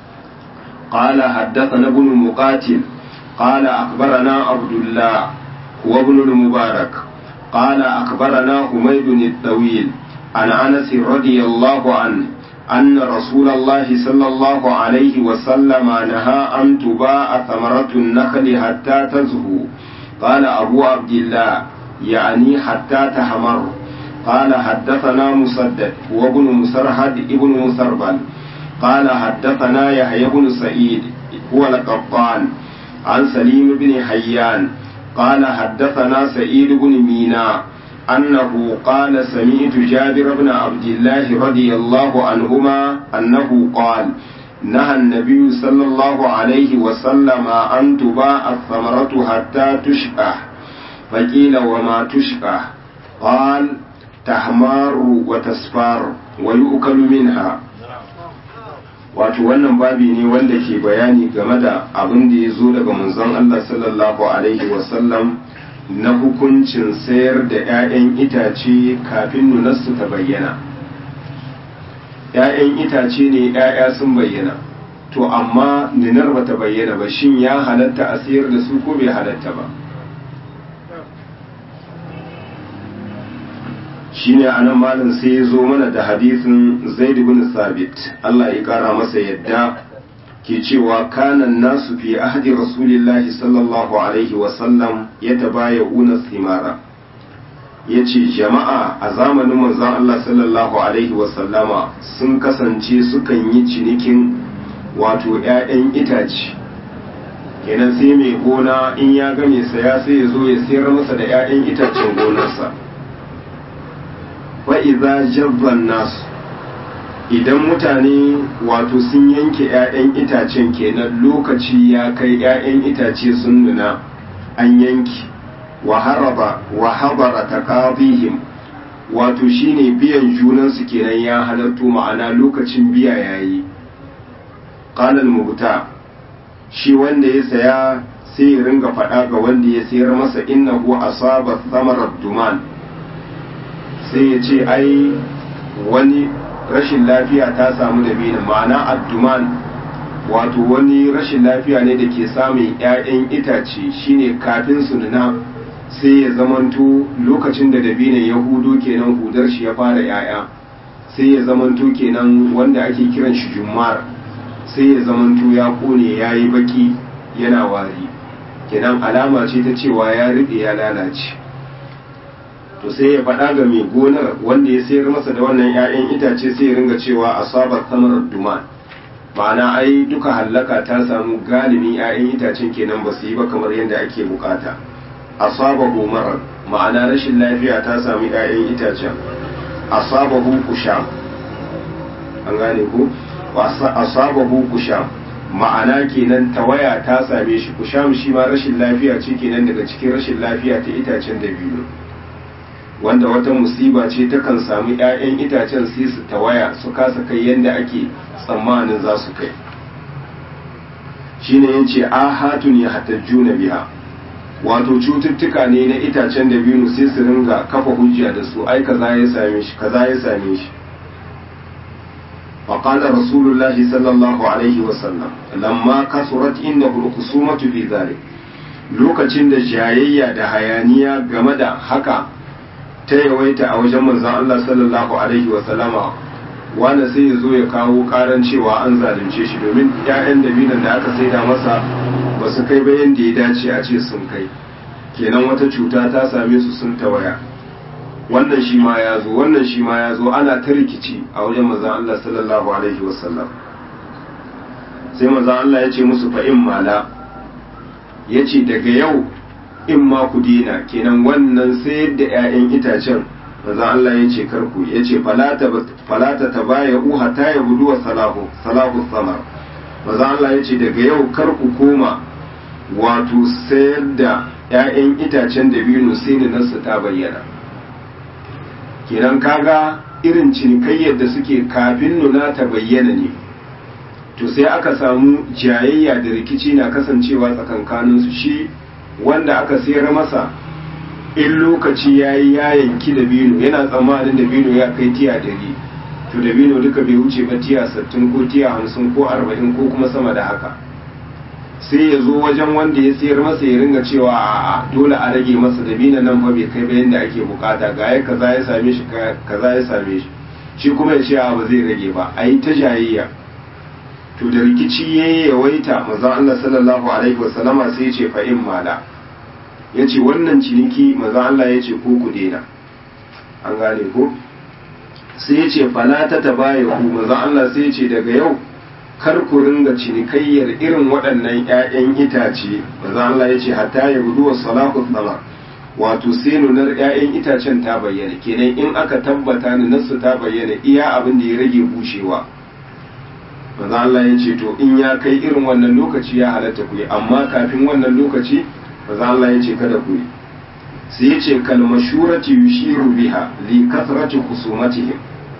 قال حدثنا ابن مقاتل قال أخبرنا عبد الله هو ابن المبارك قال أخبرنا حميد الطويل عن أنس رضي الله عنه أن رسول الله صلى الله عليه وسلم نهى أن تباع ثمرة النخل حتى تزهو قال أبو عبد الله يعني حتى تحمر قال حدثنا مسدد هو ابن مسرهد ابن مسربل قال حدثنا يحيى بن سعيد هو القطان عن سليم بن حيان قال حدثنا سعيد بن مينا أنه قال سمعت جابر بن عبد الله رضي الله عنهما أنه قال نهى النبي صلى الله عليه وسلم أن تباع الثمرة حتى تشبه فقيل وما تشبه قال تحمار وتصفار ويؤكل منها wato wannan babi ne wanda ke bayani game da abin da ya zo daga manzon Allah sallallahu alaihi wasallam na hukuncin sayar da 'ya'yan itace kafin nunarsu ta bayyana 'ya'yan itace ne 'ya'ya sun bayyana to amma ninar ba ta bayyana ba shin ya halatta a sayar da su ko bai halatta ba shine anan malam sai ya zo mana da hadisin zaid bin sabit Allah ya kara masa yadda ke cewa kanan nasu fi ahdi rasulillahi sallallahu alaihi wasallam ya tabaya'una thimara ya ce jama'a a zamanin manzon Allah sallallahu alaihi wasallama sun kasance sukan yi cinikin wato 'ya'yan itace kenan sai mai gona in ya ga mai saya sai ya zo ya sayar masa da 'ya'yan itacen gonarsa fa'iza jabban nasu idan mutane wato sun yanke 'ya'yan itacen kenan lokaci ya kai 'ya'yan itace sun nuna an yanki wa habara ta ƙafihim wato shine biyan junansu kenan ya halartu ma'ana lokacin biya yayi ƙalal mubuta shi wanda ya saya sai ya ringa faɗa ga wanda ya sayar masa innahu asaba samarar duman sai ya ce ai wani rashin lafiya ta samu dabino ma'ana adduman wato wani rashin lafiya ne da ke samun 'ya'yan itace shine kafin su nuna sai ya zamanto lokacin da dabino ya hudo kenan hudar shi ya fara 'ya'ya sai ya zamanto kenan wanda ake kiran shi jummar sai ya zamanto ya kone ya yi baki yana wari kenan alama ce ta cewa ya riɓe ya lalace to sai ya faɗa ga mai gonar wanda ya sayar masa da wannan 'ya'yan itace sai ya ringa cewa asabar samarar duman ma'ana ai duka hallaka ta samu galibin 'ya'yan itacen kenan ba su yi ba kamar yadda ake bukata asaba marar ma'ana rashin lafiya ta samu 'ya'yan itacen asaba kusham an gane ku asaba kusham ma'ana kenan tawaya ta same shi kusham shi ma rashin lafiya ce kenan daga cikin rashin lafiya ta itacen dabino wanda wata musiba ce takan samu 'ya'yan itacen sai su tawaya su kasa kai yadda ake tsammanin za su kai shine yace ahatun ya hatajjuna biha wato cututtuka ne na itacen da biyu sai su ringa kafa hujja da su ai kaza ya same shi kaza ya same shi فقال رسول الله صلى الله عليه وسلم لما كثرت عنده الخصومة في ذلك lokacin da jayayya da hayaniya game da haka ta yawaita a wajen manzon Allah sallallahu alaihi wa sallama wanda sai ya zo ya kawo karan cewa an zalunce shi domin ƴaƴan dabinan da aka saida masa ba su kai ba yanda ya dace a ce sun kai kenan wata cuta ta same su sun tawaya wannan shi ma ya zo wannan shi ma ya zo ana ta rikici a wajen manzon Allah sallallahu alaihi wa sallam sai manzon Allah ya ce musu fa in mala ya ce daga yau in ma ku dina kenan wannan sayar da 'ya'yan itacen manzon Allah ya ce karku ya ce falata ta baya uha ta ya gudu wa salahu salahu samar manzon Allah ya ce daga yau karku koma wato sayar da 'ya'yan itacen da biyu sai nasu ta bayyana kenan kaga irin cinikayyar da suke kafin nuna ta bayyana ne to sai aka samu jayayya da rikici na kasancewa tsakankaninsu shi wanda aka sayar masa in lokaci ya yi ya yanki da bino yana tsammanin da bino ya kai tiya dari to da bino duka bai wuce ba tiya sattin ko tiya hamsin ko arba'in ko kuma sama da haka sai ya zo wajen wanda ya sayar masa ya ringa cewa a dole a rage masa da bino nan fa bai kai ba yadda ake bukata ga ya kaza ya same shi kaza ya same shi shi kuma ya ce a ba zai rage ba a yi ta jayayya to da rikici ya yi yawaita manzon Allah sallallahu alaihi wasallama sai ya ce fa in mala ya ce wannan ciniki manzon Allah ya ce ko ku daina an gane ko sai ya ce fala ta tabaye ku manzon Allah sai ya ce daga yau kar ku ringa cinikayyar irin waɗannan ƴaƴan itace manzon Allah ya ce hatta ya gudu wa salahu sama wato sai nunar ƴaƴan itacen ta bayyana kenan in aka tabbata nunarsu ta bayyana iya abin da ya rage bushewa manzo Allah ya ce to in ya kai irin wannan lokaci ya halatta ku yi amma kafin wannan lokaci manzo Allah ya ce kada ku yi sai ya ce kalmashurati yushiru biha li kasrati khusumatihim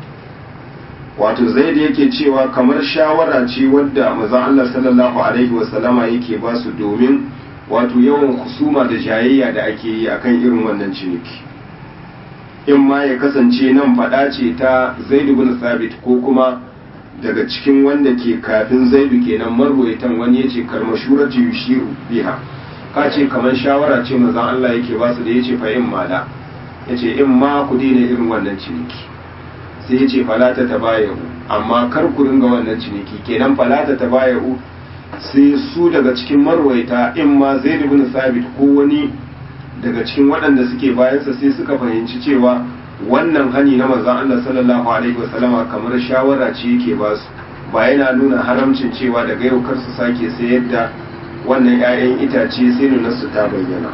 wato zai da yake cewa kamar shawara ce wadda manzo Allah sallallahu alaihi wasallama yake ba su domin wato yawan husuma da jayayya da ake yi akan irin wannan ciniki in ma ya kasance nan faɗa ce ta Zaid ibn Sabit ko kuma daga cikin wanda ke kafin zaidu kenan marwaitan wani ya ce kalmashurati yushiru biha ka ce kamar shawara ce manzon Allah yake ba su da yace fa in mala yace in ma ku daina irin wannan ciniki sai yace falata tabayu amma kar ku ringa wannan ciniki kenan falata tabayu sai su daga cikin marwaita in ma zaid ibn sabit ko wani daga cikin waɗanda suke bayansa sai suka fahimci cewa wannan hani na manzon Allah sallallahu alaihi wasallama kamar shawara ce yake ba su ba yana nuna haramcin cewa daga yau kar su sake sayar da wannan 'ya'yan itace sai nuna su ta bayyana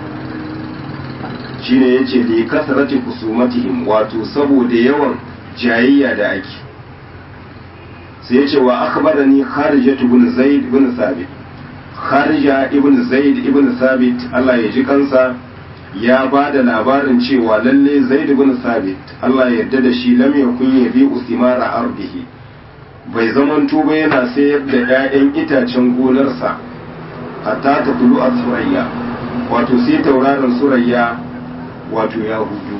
shine yace li kasrati kusumatihim wato saboda yawan jayayya da ake sai yace wa akhbarani kharijat ibn zaid ibn sabit kharija ibn zaid ibn sabit Allah ya ji kansa ya ba da labarin cewa lalle zaid ibn sabit Allah ya yarda da shi lam yakun yabi usimara ardihi bai zaman tuba yana sayar da 'ya'yan itacen gonarsa hatta ta tulu a surayya wato sai tauraron surayya wato ya hudu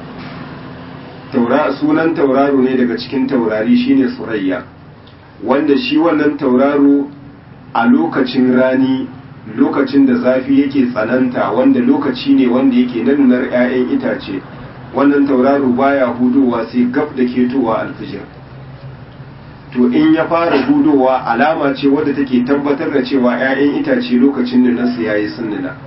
sunan tauraro ne daga cikin taurari shine surayya wanda shi wannan tauraro a lokacin rani lokacin da zafi yake tsananta wanda lokaci ne wanda yake nanunar 'ya'yan itace wannan tauraro baya hudowa sai gab da ketowa alfijir to in ya fara hudowa alama ce wadda take tabbatar da cewa 'ya'yan itace lokacin da nasu yayi sunnuna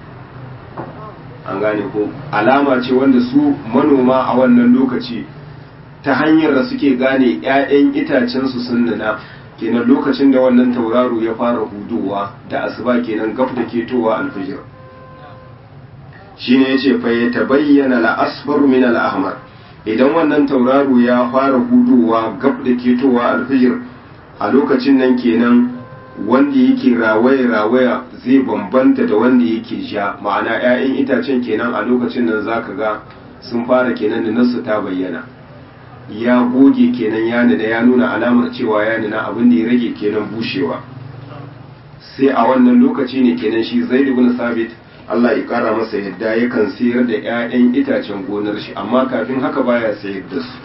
an gane ko alama ce wanda su manoma a wannan lokaci ta hanyar da suke gane 'ya'yan itacen su sunnuna kenan lokacin da wannan tauraro ya fara hudowa da asuba kenan gab da ketowa alfijir shine yace fa ya tabayyana al-asfar min al-ahmar idan wannan tauraro ya fara hudowa gab da ketowa alfijir a lokacin nan kenan wanda yake rawaya rawaya zai bambanta da wanda yake ja ma'ana 'ya'yan itacen kenan a lokacin nan zaka ga sun fara kenan da nasu ta bayyana ya goge kenan ya nuna ya nuna alamar cewa ya nuna abin da ya rage kenan bushewa sai a wannan lokaci ne kenan shi zaid ibn sabit Allah ya kara masa yadda yakan sayar da 'ya'yan itacen gonar shi amma kafin haka baya sayar da su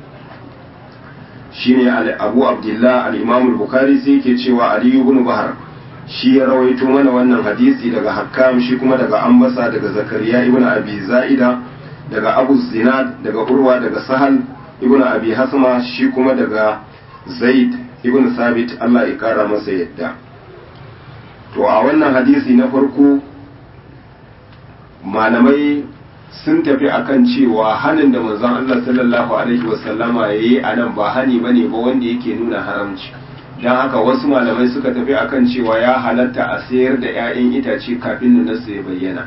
shine Abu Abdullah al-Imam al-Bukhari sai yake cewa Ali ibn Bahar shi ya rawaito mana wannan hadisi daga Hakkam shi kuma daga Ambasa daga Zakariya ibn Abi Za'ida daga Abu Zinad daga Urwa daga Sahal ibn Abi Hasma shi kuma daga Zaid ibn Sabit Allah ya kara masa yadda to a wannan hadisi na farko malamai sun tafi akan cewa hanin da manzon Allah sallallahu alaihi wasallama yayi a nan ba hani bane ba wanda yake nuna haramci don haka wasu malamai suka tafi akan cewa ya halatta a sayar da 'ya'yan itace kafin nunarsa ya bayyana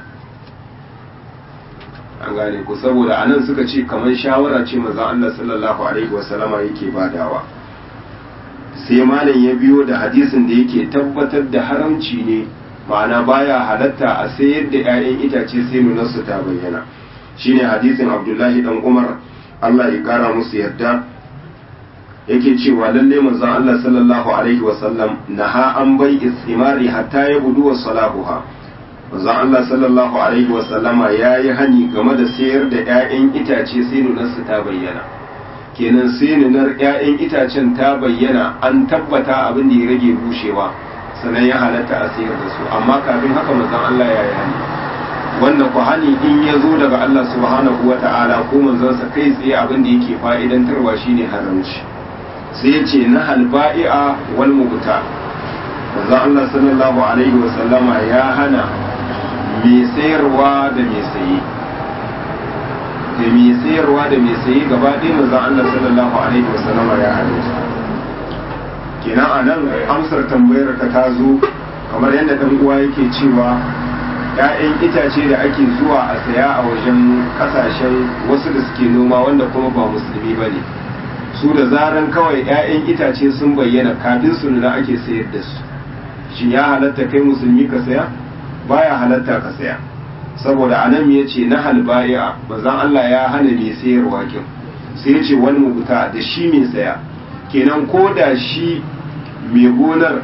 an gane ku saboda anan suka ce kamar shawara ce maza Allah sallallahu alaihi wasallama yake badawa sai malam ya biyo da hadisin da yake tabbatar da haramci ne ma'ana baya halatta a sayar da 'ya'yan itace sai nunarsu ta bayyana shine hadisin Abdullahi dan Umar Allah ya kara musu yarda yake cewa lalle manzon Allah sallallahu alaihi wasallam naha an bai istimari hatta ya budu wa salahuha manzon Allah sallallahu alaihi wasallama yayi hani game da sayar da 'ya'yan itace sai nunarsu ta bayyana kenan sai nunar 'ya'yan itacen ta bayyana an tabbata abin da ya rage bushewa sannan ya halatta a sayar da su amma kafin haka manzon Allah ya yi hani wanda ku hani in ya zo daga Allah subhanahu wa ta'ala ko manzansa kai tsaye abin da yake fa'idantarwa shine haramci sai ya ce na halba'i'a wal mubuta manzon Allah sallallahu alaihi wa sallama ya hana mai sayarwa da mai saye da mai sayarwa da mai saye gaba ɗaya manzon Allah sallallahu alaihi wa sallama ya hana su kenan a nan amsar tambayar ka ta zo kamar yadda ɗan uwa yake cewa ‘ya'yan itace da ake zuwa a saya a wajen ƙasashen wasu da suke noma wanda kuma ba musulmi ba ne su da zaran kawai ‘ya'yan itace sun bayyana kafin su nuna ake sayar da su shi ya halatta kai musulmi ka saya baya halatta ka saya saboda anan ya ce na halbaya bazan Allah ya hana mai sayarwa kin sai ya ce wani mubuta da shi mai saya kenan ko da shi mai gonar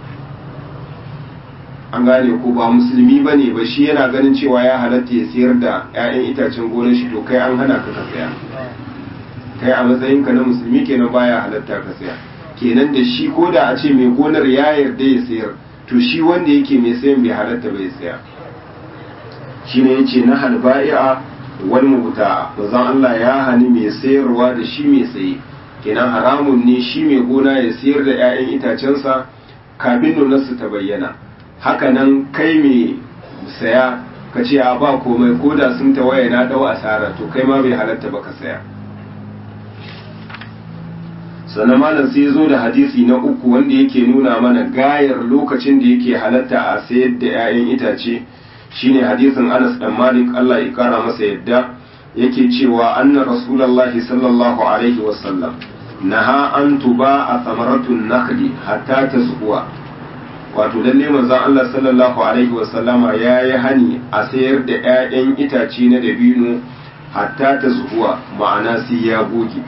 an gane ko ba musulmi ba ne ba shi yana ganin cewa ya halatta ya sayar da 'ya'yan itacen gonar shi to kai an hana ka ka saya kai a matsayinka na musulmi kenan baya halatta ka saya kenan da shi ko da a ce mai gonar ya yarda ya sayar to shi wanda yake mai sayan bai halatta bai saya shine yace na halba'i'a wal mubta'a bazan Allah ya hani mai sayarwa da shi mai saye kenan haramun ne shi mai gona ya sayar da 'ya'yan itacensa kafin nunarsu ta bayyana hakanan kai mai saya ka ce a ba komai ko da sun tawaye na dau asara to kai ma bai halatta ba ka saya sannan malam sai zo da hadisi na uku wanda yake nuna mana gayar lokacin da yake halatta a sayar da 'ya'yan itace shine hadisin Anas dan Malik Allah ya kara masa yadda yake cewa anna rasulullahi sallallahu alaihi wasallam naha an tuba a samaratun nakhli hatta tasquwa wato lalle manzon Allah sallallahu alaihi wasallama yayi hani a sayar da 'ya'yan itace na dabino hatta tasquwa ma'ana sai ya goge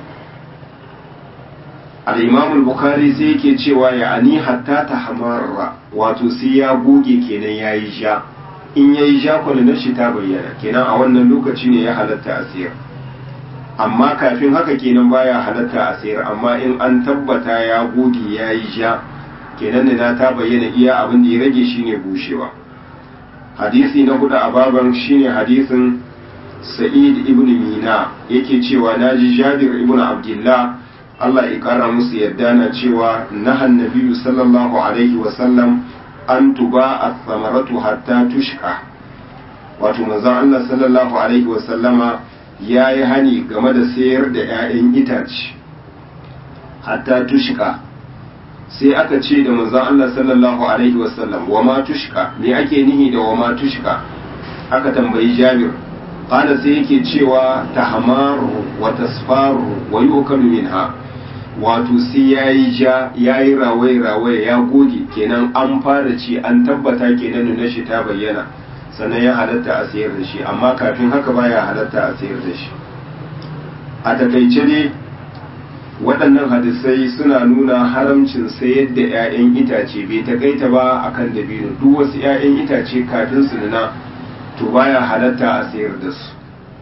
al-imam al-bukhari sai yake cewa ya ani hatta tahmarra wato sai ya goge kenan yayi ja in yayi ja na shi ta bayyana kenan a wannan lokaci ne ya halatta a sayar amma kafin haka kenan baya halatta a sayar amma in an tabbata ya goge yayi ja kenan da ta bayyana iya abin da ya rage shine bushewa hadisi na hudu a baban shine hadisin sa'id ibn mina yake cewa naji jabir ibn abdullah Allah ya kara musu yadda na cewa nahan nabiyyu sallallahu alaihi wa sallam an tuba as-samaratu hatta tushka wato manzon Allah sallallahu alaihi wa sallama yayi hani game da sayar da 'ya'yan itace hatta tushka sai aka ce da manzon Allah sallallahu alaihi wa sallam wa ma tushka me ake nihi da wa ma tushka aka tambayi Jabir qala sai yake cewa tahmaru wa tasfaru wa yukalu minha wato sai ya yi ja ya yi rawaye-rawaye ya goge kenan an fara ci an tabbata kenan nuna shi ta bayyana sannan ya halatta a sayar da shi amma kafin haka baya halatta a sayar da shi a takaice ne waɗannan hadisai suna nuna haramcin sayar da 'ya'yan itace bai takaita ba akan dabino duk wasu 'ya'yan itace kafin su nuna to baya halatta a sayar da su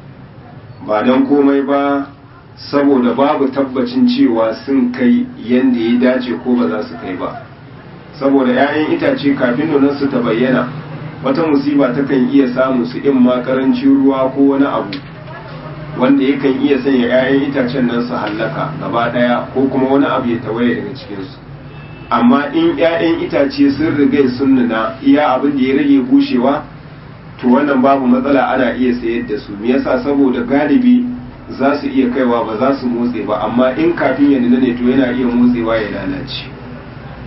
ba don komai ba saboda babu tabbacin cewa sun kai yadda ya dace ko ba za su kai ba saboda 'ya'yan itace kafin su ta bayyana wata musiba takan iya samu su in ma karancin ruwa ko wani abu wanda yakan iya sanya 'ya'yan itacen nan su hallaka gaba ɗaya ko kuma wani abu ya tawaye daga cikinsu amma in 'ya'yan itace sun riga sun nuna iya abin da ya rage bushewa to wannan babu matsala ana iya sayar da su me yasa saboda galibi za su iya kaiwa ba za su motse ba amma in kafin ya nuna ne to yana iya motsewa ya lalace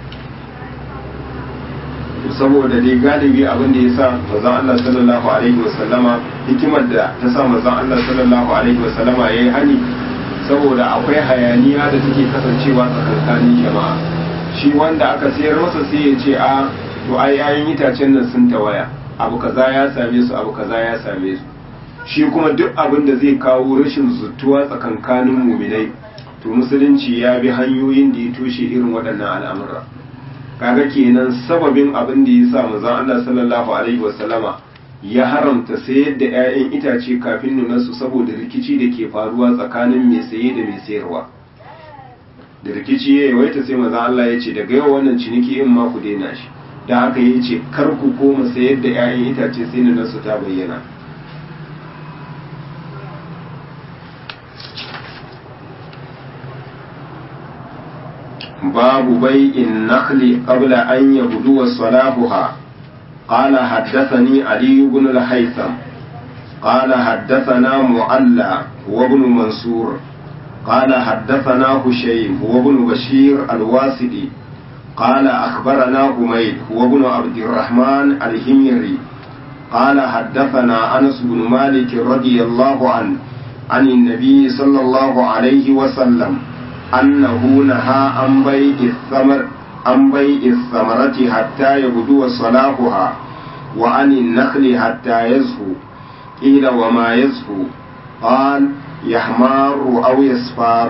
saboda dai galibi abin da ya sa manzon Allah sallallahu alaihi wasallama hikimar da ta sa manzon Allah sallallahu alaihi wasallama yayi hani saboda akwai hayaniya da take kasancewa tsakankanin jama'a shi wanda aka sayar masa sai ya ce a to ai yayin itacen nan sun tawaya abu kaza ya same su abu kaza ya same su shi kuma duk abin da zai kawo rashin zutuwa tsakankanin muminai to musulunci ya bi hanyoyin da ya toshe irin waɗannan al'amura kaga kenan sababin abin da ya sa manzon Allah sallallahu alaihi wasallama ya haramta sayar da 'ya'yan itace kafin nunarsu saboda rikici da ke faruwa tsakanin mai saye da mai sayarwa da rikici ya yawaita sai manzon Allah ya ce daga yau wannan ciniki in ma ku daina shi da haka ya ce kar ku koma sayar da 'ya'yan itace sai nunarsu ta bayyana باب بيع النخل قبل أن يبدو صلاحها قال حدثني علي بن الهيثم قال حدثنا معلى وابن منصور قال حدثنا هشيم وابن بشير الواسدي قال أخبرنا حميد وابن عبد الرحمن الهميري قال حدثنا أنس بن مالك رضي الله عنه عن النبي صلى الله عليه وسلم أنه نهى عن بيع الثمر عن بيع الثمرة حتى يبدو صلاحها وعن النخل حتى يزهو قيل وما يزهو قال يحمار أو يصفار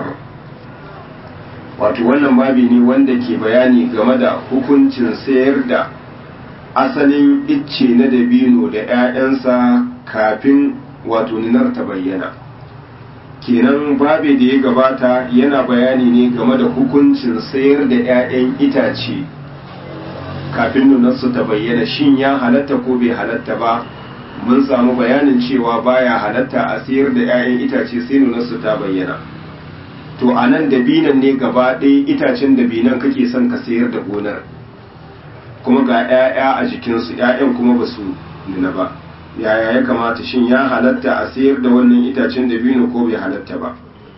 wato wannan babi ne wanda ke bayani game da hukuncin sayar da asalin icce na dabino da 'ya'yansa kafin wato ninar ta bayyana kenan babe da ya gabata yana bayani ne game da hukuncin sayar da 'ya'yan itace kafin nunarsu ta bayyana shin ya halatta ko bai halatta ba mun samu bayanin cewa baya halatta a sayar da 'ya'yan itace sai nunarsu ta bayyana to a nan dabinan ne gaba ɗaya itacen dabinan kake son ka sayar da gonar kuma ga 'ya'ya a jikinsu 'ya'yan kuma ba su nuna ba yaya ya kamata shin ya halatta a sayar da wannan itacen dabino ko bai halatta ba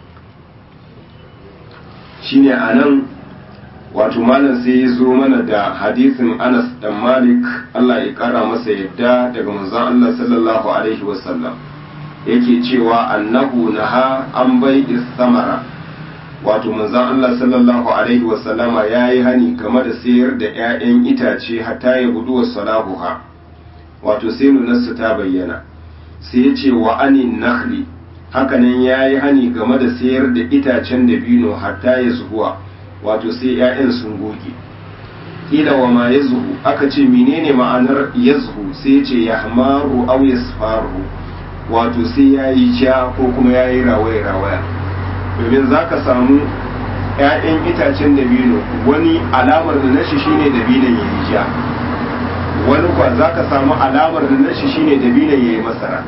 shine a nan wato malam sai ya zo mana da hadisin anas dan malik allah ya kara masa yadda daga manzon allah sallallahu alaihi wasallam yake cewa annahu naha an bai samara wato manzon allah sallallahu alaihi wasallama ya yi hani game da sayar da 'ya'yan itace hatta ya gudu wa salahuha wato sai nunarsu ta bayyana sai ya ce wa anin nakhli hakanan ya yi hani game da sayar da itacen dabino hatta ya zuhuwa wato sai 'ya'yan sun goge ila wa ma ya zuhu aka ce menene ma'anar ya zuhu sai ya ce ya hamaru au ya wato sai ya yi ja ko kuma ya yi rawaya rawaya domin za ka samu 'ya'yan itacen dabino wani alamar da nashi shine dabinon ya yi ja wani kwa za ka samu alamar da nashi shine dabinon ya yi masara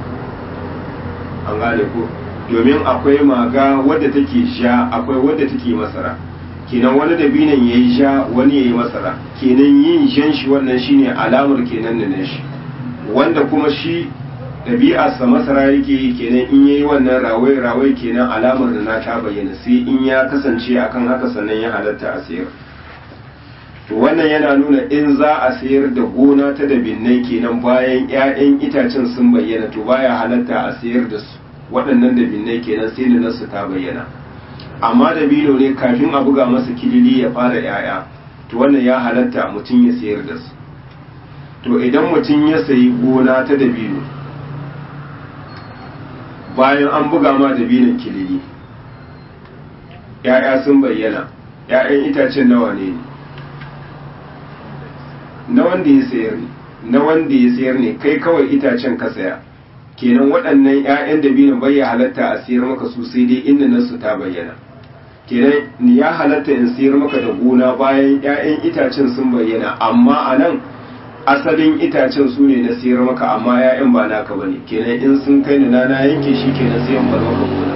an gane ko domin akwai maga wadda take sha akwai wadda take masara kenan wani dabinon ya yi sha wani ya yi masara kenan yin shan shi wannan shine alamar kenan da nashi wanda kuma shi ɗabi'arsa masara yake yi kenan in yayi wannan rawai rawai kenan alamar da na ta bayyana sai in ya kasance akan haka sannan ya halatta a sayar to wannan yana nuna in za a sayar da gona ta da binnai kenan bayan 'ya'yan itacen sun bayyana to baya halatta a sayar da su waɗannan da binnai kenan sai da nasu ta bayyana amma da bilo ne kafin a buga masa kilili ya fara 'ya'ya to wannan ya halatta mutum ya sayar da su to idan mutum ya sayi gona ta da bilo bayan an buga ma da binan kilili 'ya'ya sun bayyana 'ya'yan itacen nawa ne ne na wanda ya sayar ne na wanda ya sayar ne kai kawai itacen ka saya kenan waɗannan 'ya'yan dabino bai ya halatta a sayar maka su sai dai inda nasu ta bayyana kenan ni ya halatta in sayar maka da gona bayan 'ya'yan itacen sun bayyana amma a nan asalin itacen su ne na sayar maka amma 'ya'yan ba naka bane kenan in sun kai ni na na yanke shi kenan sai in bar maka gona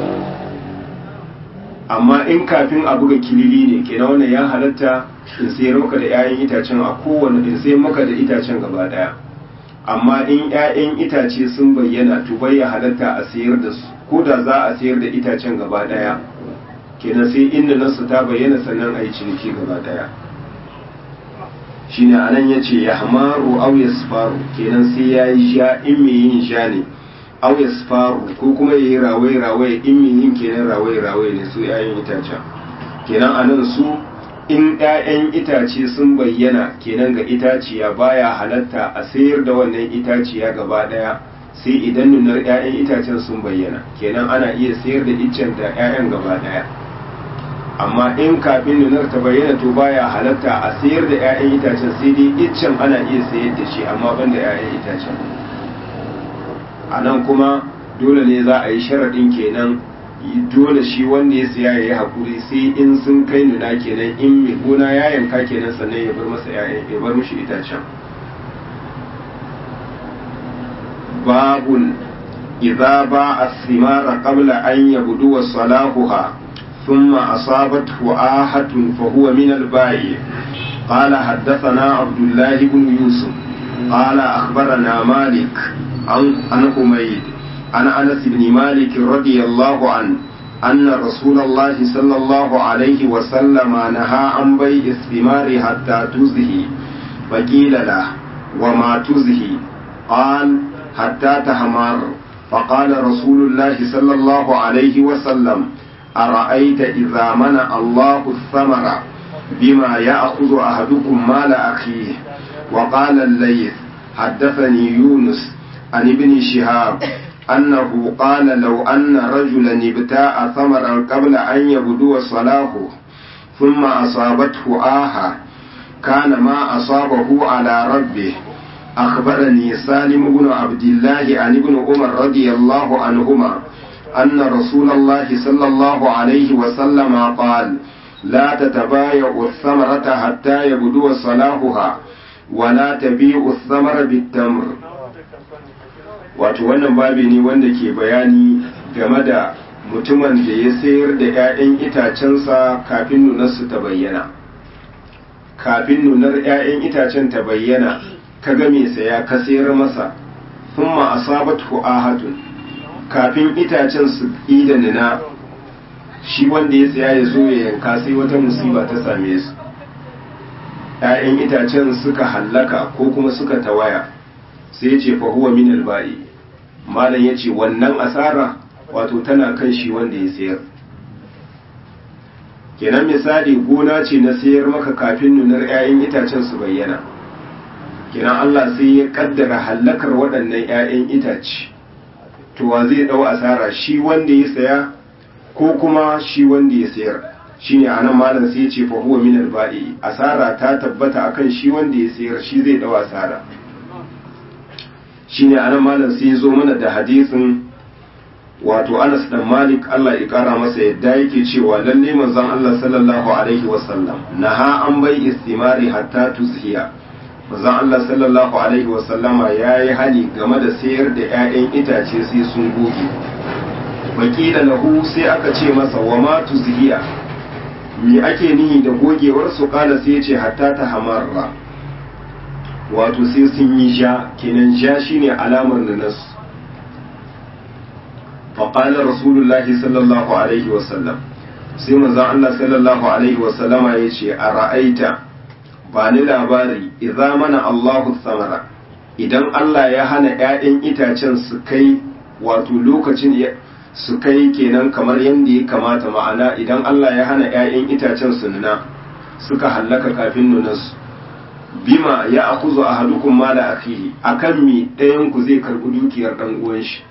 amma in kafin a buga kilili ne kenan wannan ya halatta in sayar maka da 'ya'yan itacen a kowane in sayar maka da itacen gaba daya amma in 'ya'yan itace sun bayyana to bai ya halatta a sayar da su ko da za a sayar da itacen gaba daya kenan sai inda nasu ta bayyana sannan a yi ciniki gaba daya shine anan yace yahmaru aw yasfaru kenan sai yayi ja in me yin ja ne aw yasfaru ko kuma yayi rawai rawai in me yin kenan rawai rawai ne su yayin itacen kenan anan su in ƴaƴan itace sun bayyana kenan ga itaciya baya halatta a sayar da wannan itaciya gaba daya sai idan nunar ƴaƴan itacen sun bayyana kenan ana iya sayar da iccen da ƴaƴan gaba daya amma in kafin nunar ta bayyana to baya halatta a sayar da 'ya'yan itacen sai dai iccen ana iya sayar da shi amma ban da 'ya'yan itacen a nan kuma dole ne za a yi sharaɗin kenan dole shi wanda ya siya ya yi haƙuri sai in sun kai nuna kenan in mai gona ya yanka kenan sannan ya bar masa 'ya'yan ya bar mishi itacen babun idza ba as-simara qabla an yabdu salahuha ثم أصابته آهة فهو من البائع قال حدثنا عبد الله بن يوسف قال أخبرنا مالك عن عن حميد عن أنس بن مالك رضي الله عنه أن رسول الله صلى الله عليه وسلم نهى عن بيع الثمار حتى تزهي فقيل له وما تزهي قال حتى تهمر فقال رسول الله صلى الله عليه وسلم أرأيت إذا منع الله الثمر بما يأخذ أحدكم مال أخيه وقال الليث حدثني يونس عن ابن شهاب أنه قال لو أن رجلا ابتاع ثمرا قبل أن يبدو صلاحه ثم أصابته آهة كان ما أصابه على ربه أخبرني سالم بن عبد الله عن ابن عمر رضي الله عنهما أن رسول الله صلى الله عليه وسلم قال لا تتبايع الثمرة حتى يبدو صلاحها ولا تبيع الثمر بالتمر wato wannan babi ne wanda ke bayani game da mutumin da ya sayar da 'ya'yan itacensa kafin nunarsu ta bayyana kafin nunar 'ya'yan itacen ta bayyana ka ga mai saya ka sayar masa thumma asabatu ahatun kafin itacen su da nuna shi wanda ya tsaya ya zo ya yanka sai wata musiba ta same su ‘ya'yan itacen suka hallaka ko kuma suka tawaya sai ce fahuwa min alba'i malam ya ce wannan asara wato tana kan shi wanda ya sayar kenan misali gona ce na sayar maka kafin nunar ‘ya'yan itacen su bayyana kenan Allah sai ya kaddara hallakar waɗannan ‘ya'yan itace to wa zai dau asara shi wanda ya saya ko kuma shi wanda ya sayar shine anan malam sai ya ce fa huwa min al-ba'i asara ta tabbata akan shi wanda ya sayar shi zai dau asara shine anan malam sai ya zo mana da hadisin wato Anas dan Malik Allah ya kara masa yadda yake cewa lalle manzon Allah sallallahu alaihi wasallam naha an bai istimari hatta tuzhiya manzon Allah sallallahu alaihi wasallama ya yi hali game da sayar da 'ya'yan itace sai sun goge wakila lahu sai aka ce masa wa ma tuzhiya me ake nihi da gogewar su kala sai ce hatta ta hamarra wato sai sun yi ja kenan ja shine alamar nanas faƙalar rasulullahi sallallahu alaihi wasallam sai manzon Allah sallallahu alaihi wasallama ya ce a ra'aita ba ni labari idza mana Allahu samara idan Allah ya hana ‘ya'yan itacen su kai wato lokacin su kai kenan kamar yadda ya kamata ma'ana idan Allah ya hana ‘ya'yan itacen su nuna suka hallaka kafin nunansu bima ya akuzu a hadukun mala akihi akan mi ɗayan ku zai karɓi dukiyar ɗan uwan shi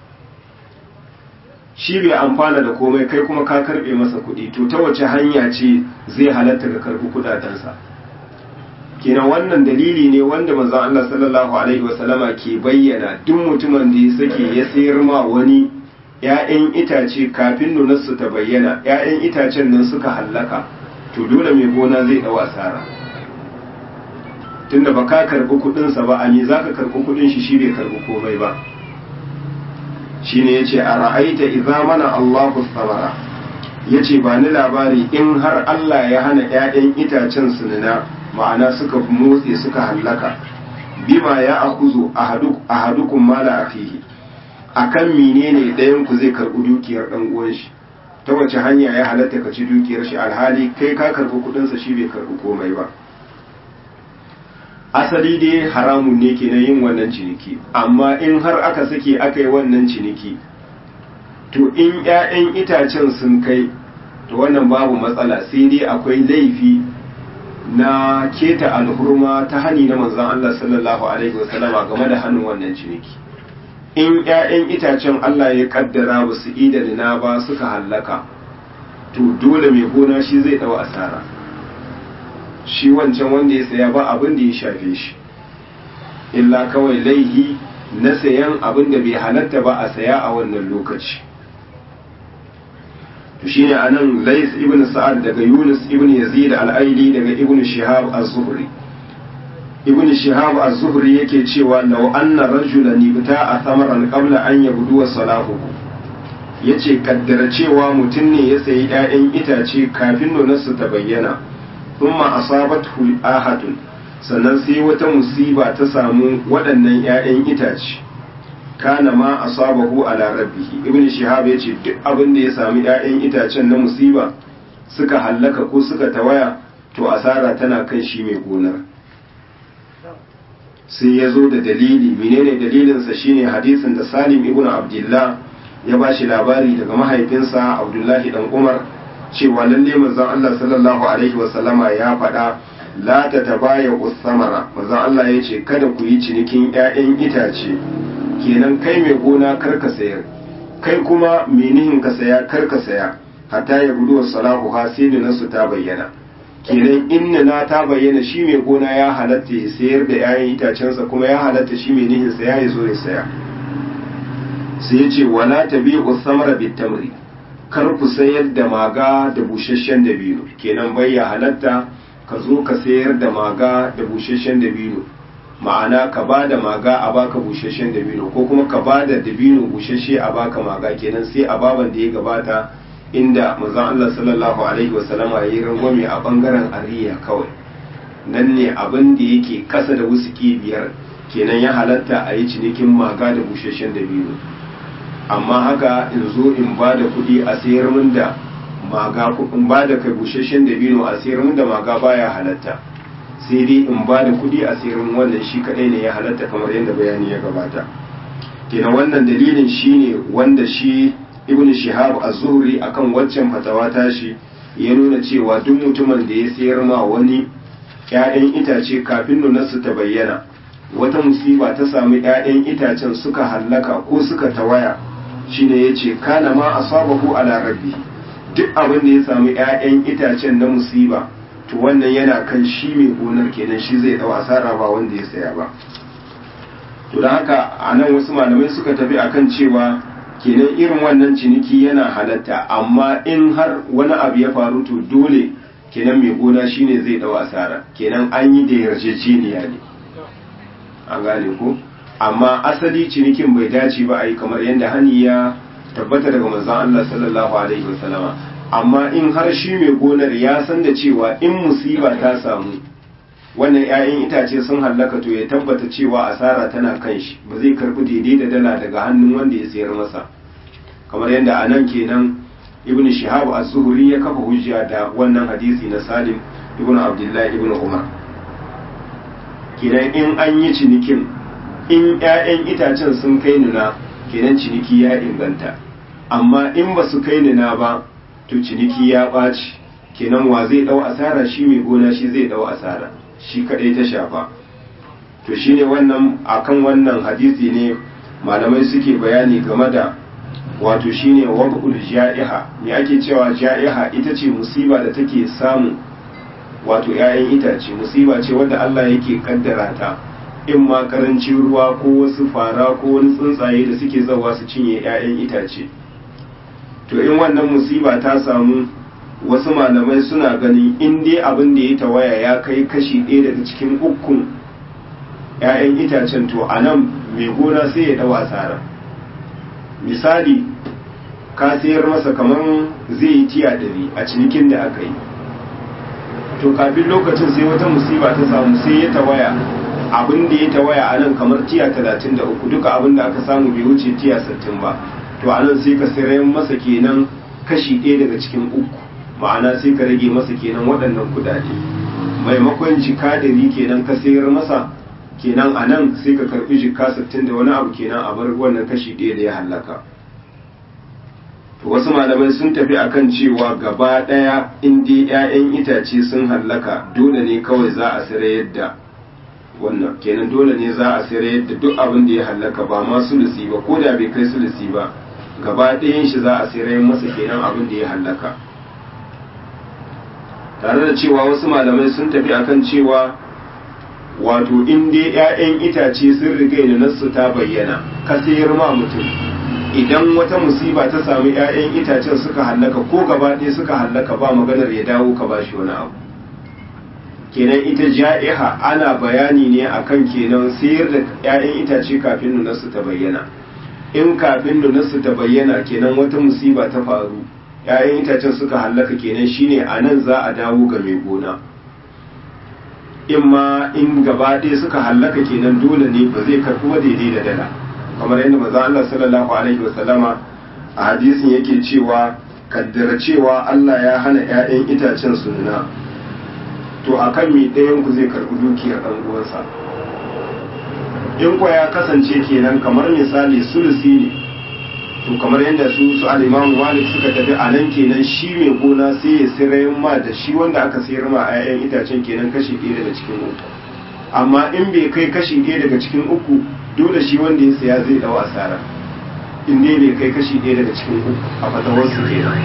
shi bai amfana da komai kai kuma ka karɓe masa kuɗi to ta wace hanya ce zai halatta ka karɓi kuɗaɗensa kenan wannan dalili ne wanda manzon Allah sallallahu alaihi wasallama ke bayyana duk mutumin da ya sake ya sayar ma wani ‘ya'yan itace kafin nunarsu ta bayyana ‘ya'yan itacen nan suka hallaka to dole mai gona zai ɗau asara tunda ba ka karɓi kuɗinsa ba a me za ka karɓi kuɗin shi shi bai karɓi komai ba shi ne ya ce a ra'aita iza mana Allahu samara ya ce ba ni labari in har Allah ya hana ‘ya'yan itacen su nuna ma'ana suka motse suka hallaka bima ya akuzu ahadukum mala akhihi akan menene ɗayan ku zai karɓi dukiyar ɗan uwan shi ta wace hanya ya halatta ka ci dukiyar shi alhali kai ka karɓi kuɗin sa shi bai karɓi komai ba asali dai haramun ne kenan yin wannan ciniki amma in har aka sake aka yi wannan ciniki to in 'ya'yan itacen sun kai to wannan babu matsala sai dai akwai laifi na keta alhurma ta hani na manzon Allah sallallahu alaihi wasallama game da hannun wannan ciniki in 'ya'yan itacen Allah ya kaddara ba su ida na ba suka hallaka to dole mai gona shi zai dawo asara shi wancan wanda ya saya ba abin da ya shafe shi illa kawai laihi na sayan abin da bai halatta ba a saya a wannan lokaci to shine anan Lais ibn Sa'ad daga Yunus ibn Yazid al-Aili daga Ibn Shihab az-Zuhri Ibn Shihab az-Zuhri yake cewa law anna rajulan ibta'a thamaran qabla an yabdu salahu yace kaddara cewa mutum ne ya sayi 'ya'yan itace kafin nonarsu ta bayyana thumma asabathu ahatun sannan sai wata musiba ta samu waɗannan 'ya'yan itace kana ma asabahu ala rabbihi ibn shihab yace duk abin da ya sami 'ya'yan itacen na musiba suka hallaka ko suka tawaya to asara tana kan shi mai gonar sai ya zo da dalili menene dalilinsa shine hadisin da salim ibn abdullah ya ba shi labari daga mahaifinsa abdullahi dan umar cewa lalle manzon Allah sallallahu alaihi wasallama ya faɗa la ta tabaya usamara manzon Allah ya ce kada ku yi cinikin 'ya'yan itace kenan kai mai gona kar ka sayar kai kuma menihin ka saya kar ka saya hatta ya gudu salahu ha sai nasu ta bayyana kenan inna na ta bayyana shi mai gona ya halatta ya sayar da 'ya'yan itacensa kuma ya halatta shi mai nihin saya ya zo ya saya sai ya ce wala tabi'u samara bitamri kar ku sayar da maga da busasshen dabino kenan bai ya halatta ka zo ka sayar da maga da busasshen dabino ma'ana ka ba da maga a baka busasshen dabino ko kuma ka ba da dabino busasshe a baka maga kenan sai a baban da ya gabata inda manzon Allah sallallahu alaihi wasallama ya yi rangwame a bangaren ariya kawai nan ne abin da yake kasa da wusuki biyar kenan ya halatta a yi cinikin maga da busasshen dabino amma haka in zo in ba da kuɗi a sayar min da maga in ba da kai busasshen dabino a sayar min da maga baya halatta sai dai in ba da kuɗi a sayar min wannan shi kadai ne ya halatta kamar yadda bayani ya gabata kenan wannan dalilin shine wanda shi ibn shihab az-zuhri akan waccan fatawa tashi ya nuna cewa duk mutumin da ya sayar ma wani ƴaƴan itace kafin nunarsu ta bayyana wata musiba ta samu ƴaƴan itacen suka hallaka ko suka tawaya shine yace kana ma asabahu ala rabbi duk abin da ya samu ƴaƴan itacen na musiba to wannan yana kan shi mai gonar kenan shi zai dau asara ba wanda ya saya ba to don haka a nan wasu malamai suka tafi akan cewa kenan irin wannan ciniki yana halatta amma in har wani abu ya faru to dole kenan mai gona shine zai dau asara kenan an yi da yarjejeniya ne an gane ko amma asali cinikin bai dace ba a yi kamar yadda hani ya tabbata daga manzon Allah sallallahu alaihi wasallama amma in har shi mai gonar ya san da cewa in musiba ta samu wannan 'ya'yan itace sun hallaka to ya tabbata cewa asara tana kan shi ba zai karbi daidai da dala daga hannun wanda ya sayar masa kamar yadda a nan kenan ibn shihab az-zuhri ya kafa hujja da wannan hadisi na salim ibn abdullahi ibn umar kenan in an yi cinikin in 'ya'yan itacen sun kai nuna kenan ciniki ya inganta amma in ba su kai nuna ba to ciniki ya ɓaci kenan wa zai ɗau asara shi mai gona shi zai ɗau asara shi kaɗai ta shafa to shine wannan akan wannan hadisi ne malamai suke bayani game da wato shine wabul ja'iha me ake cewa ja'iha ita ce musiba da take samu wato 'ya'yan itace musiba ce wanda Allah yake kaddara ta in ma karancin ruwa ko wasu fara ko wani tsuntsaye da suke zawa su cinye 'ya'yan itace to in wannan musiba ta samu wasu malamai suna ganin in dai abin da ya tawaya ya kai kashi ɗaya daga cikin ukun 'ya'yan itacen to a nan mai gona sai ya ɗau asara misali ka sayar masa kamar zai yi tiya ɗari a cinikin da aka yi to kafin lokacin sai wata musiba ta samu sai ya tawaya abin da ya tawaya a nan kamar tiya talatin da uku duka abin da aka samu bai wuce tiya sittin ba to a nan sai ka sayar masa kenan kashi ɗaya daga cikin uku ma'ana sai ka rage masa kenan waɗannan kudade maimakon jika dari kenan ka sayar masa kenan a nan sai ka karbi jika sittin da wani abu kenan a bar wannan kashi ɗaya da ya hallaka to wasu malamai sun tafi akan cewa gaba ɗaya in dai 'ya'yan itace sun hallaka dole ne kawai za a sayar da wannan kenan dole ne za a sayar da duk abin da ya hallaka ba ma sulusi ba ko da bai kai sulusi ba gaba ɗayan shi za a sayar masa kenan abin da ya hallaka tare da cewa wasu malamai sun tafi akan cewa wato in dai 'ya'yan itace sun riga da nasu ta bayyana ka sayar ma mutum idan wata musiba ta sami 'ya'yan itacen suka hallaka ko gaba ɗaya suka hallaka ba maganar ya dawo ka bashi wani abu kenan ita ja'iha ana bayani ne akan kenan sayar da 'ya'yan itace kafin nunarsu ta bayyana in kafin nunarsu ta bayyana kenan wata musiba ta faru 'ya'yan itacen suka hallaka kenan shine a nan za a dawo ga mai gona in ma in gaba ɗaya suka hallaka kenan dole ne ba zai karɓi wa daidai da dala kamar yadda manzo Allah sallallahu alaihi wasallama a hadisin yake cewa kaddara cewa Allah ya hana 'ya'yan itacen su nuna to akan mi ɗayan ku zai karɓi dukiyar ɗan uwansa in kuwa ya kasance kenan kamar misali sulusi ne to kamar yadda su su al-Imam Malik suka tafi a nan kenan shi mai gona sai ya sirayen ma da shi wanda aka sayar ma a 'ya'yan itacen kenan kashi ɗaya daga cikin uku amma in bai kai kashi ɗaya daga cikin uku dole shi wanda ya saya zai ɗau asara in ne bai kai kashi ɗaya daga cikin uku a fatawarsu kenan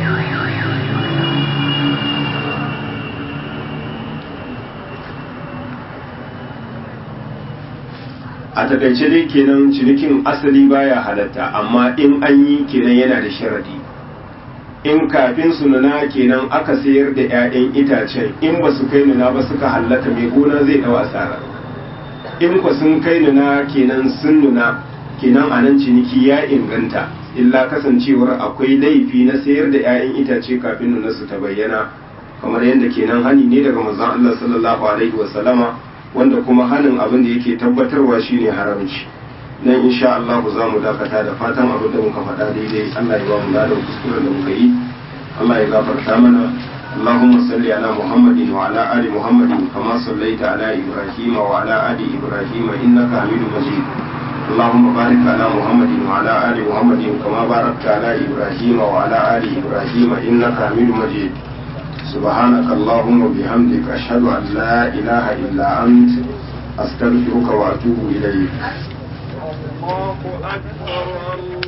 a takaice dai kenan cinikin asali baya halatta amma in an yi kenan yana da sharadi in kafin su nuna kenan aka sayar da 'ya'yan itacen in ba su kai nuna ba suka hallaka mai gona zai dawa asara in ku sun kai nuna kenan sun nuna kenan a nan ciniki ya inganta illa kasancewar akwai laifi na sayar da 'ya'yan itace kafin nuna su ta bayyana kamar yadda kenan hani ne daga manzon Allah sallallahu alaihi wasallama wanda kuma hanin abin da yake tabbatarwa shine haramci nan insha Allah za mu dakata da fatan abin da muka faɗa daidai Allah ya ba mu ladan kuskuren da muka yi Allah ya gafarta mana اللهم صل على محمد وعلى آل محمد كما صليت على إبراهيم وعلى آل إبراهيم إنك حميد مجيد اللهم بارك على محمد وعلى آل محمد كما باركت على إبراهيم وعلى آل إبراهيم إنك حميد مجيد سبحانك اللهم وبحمدك أشهد أن لا إله إلا أنت أستغفرك وأتوب إليك الله أكبر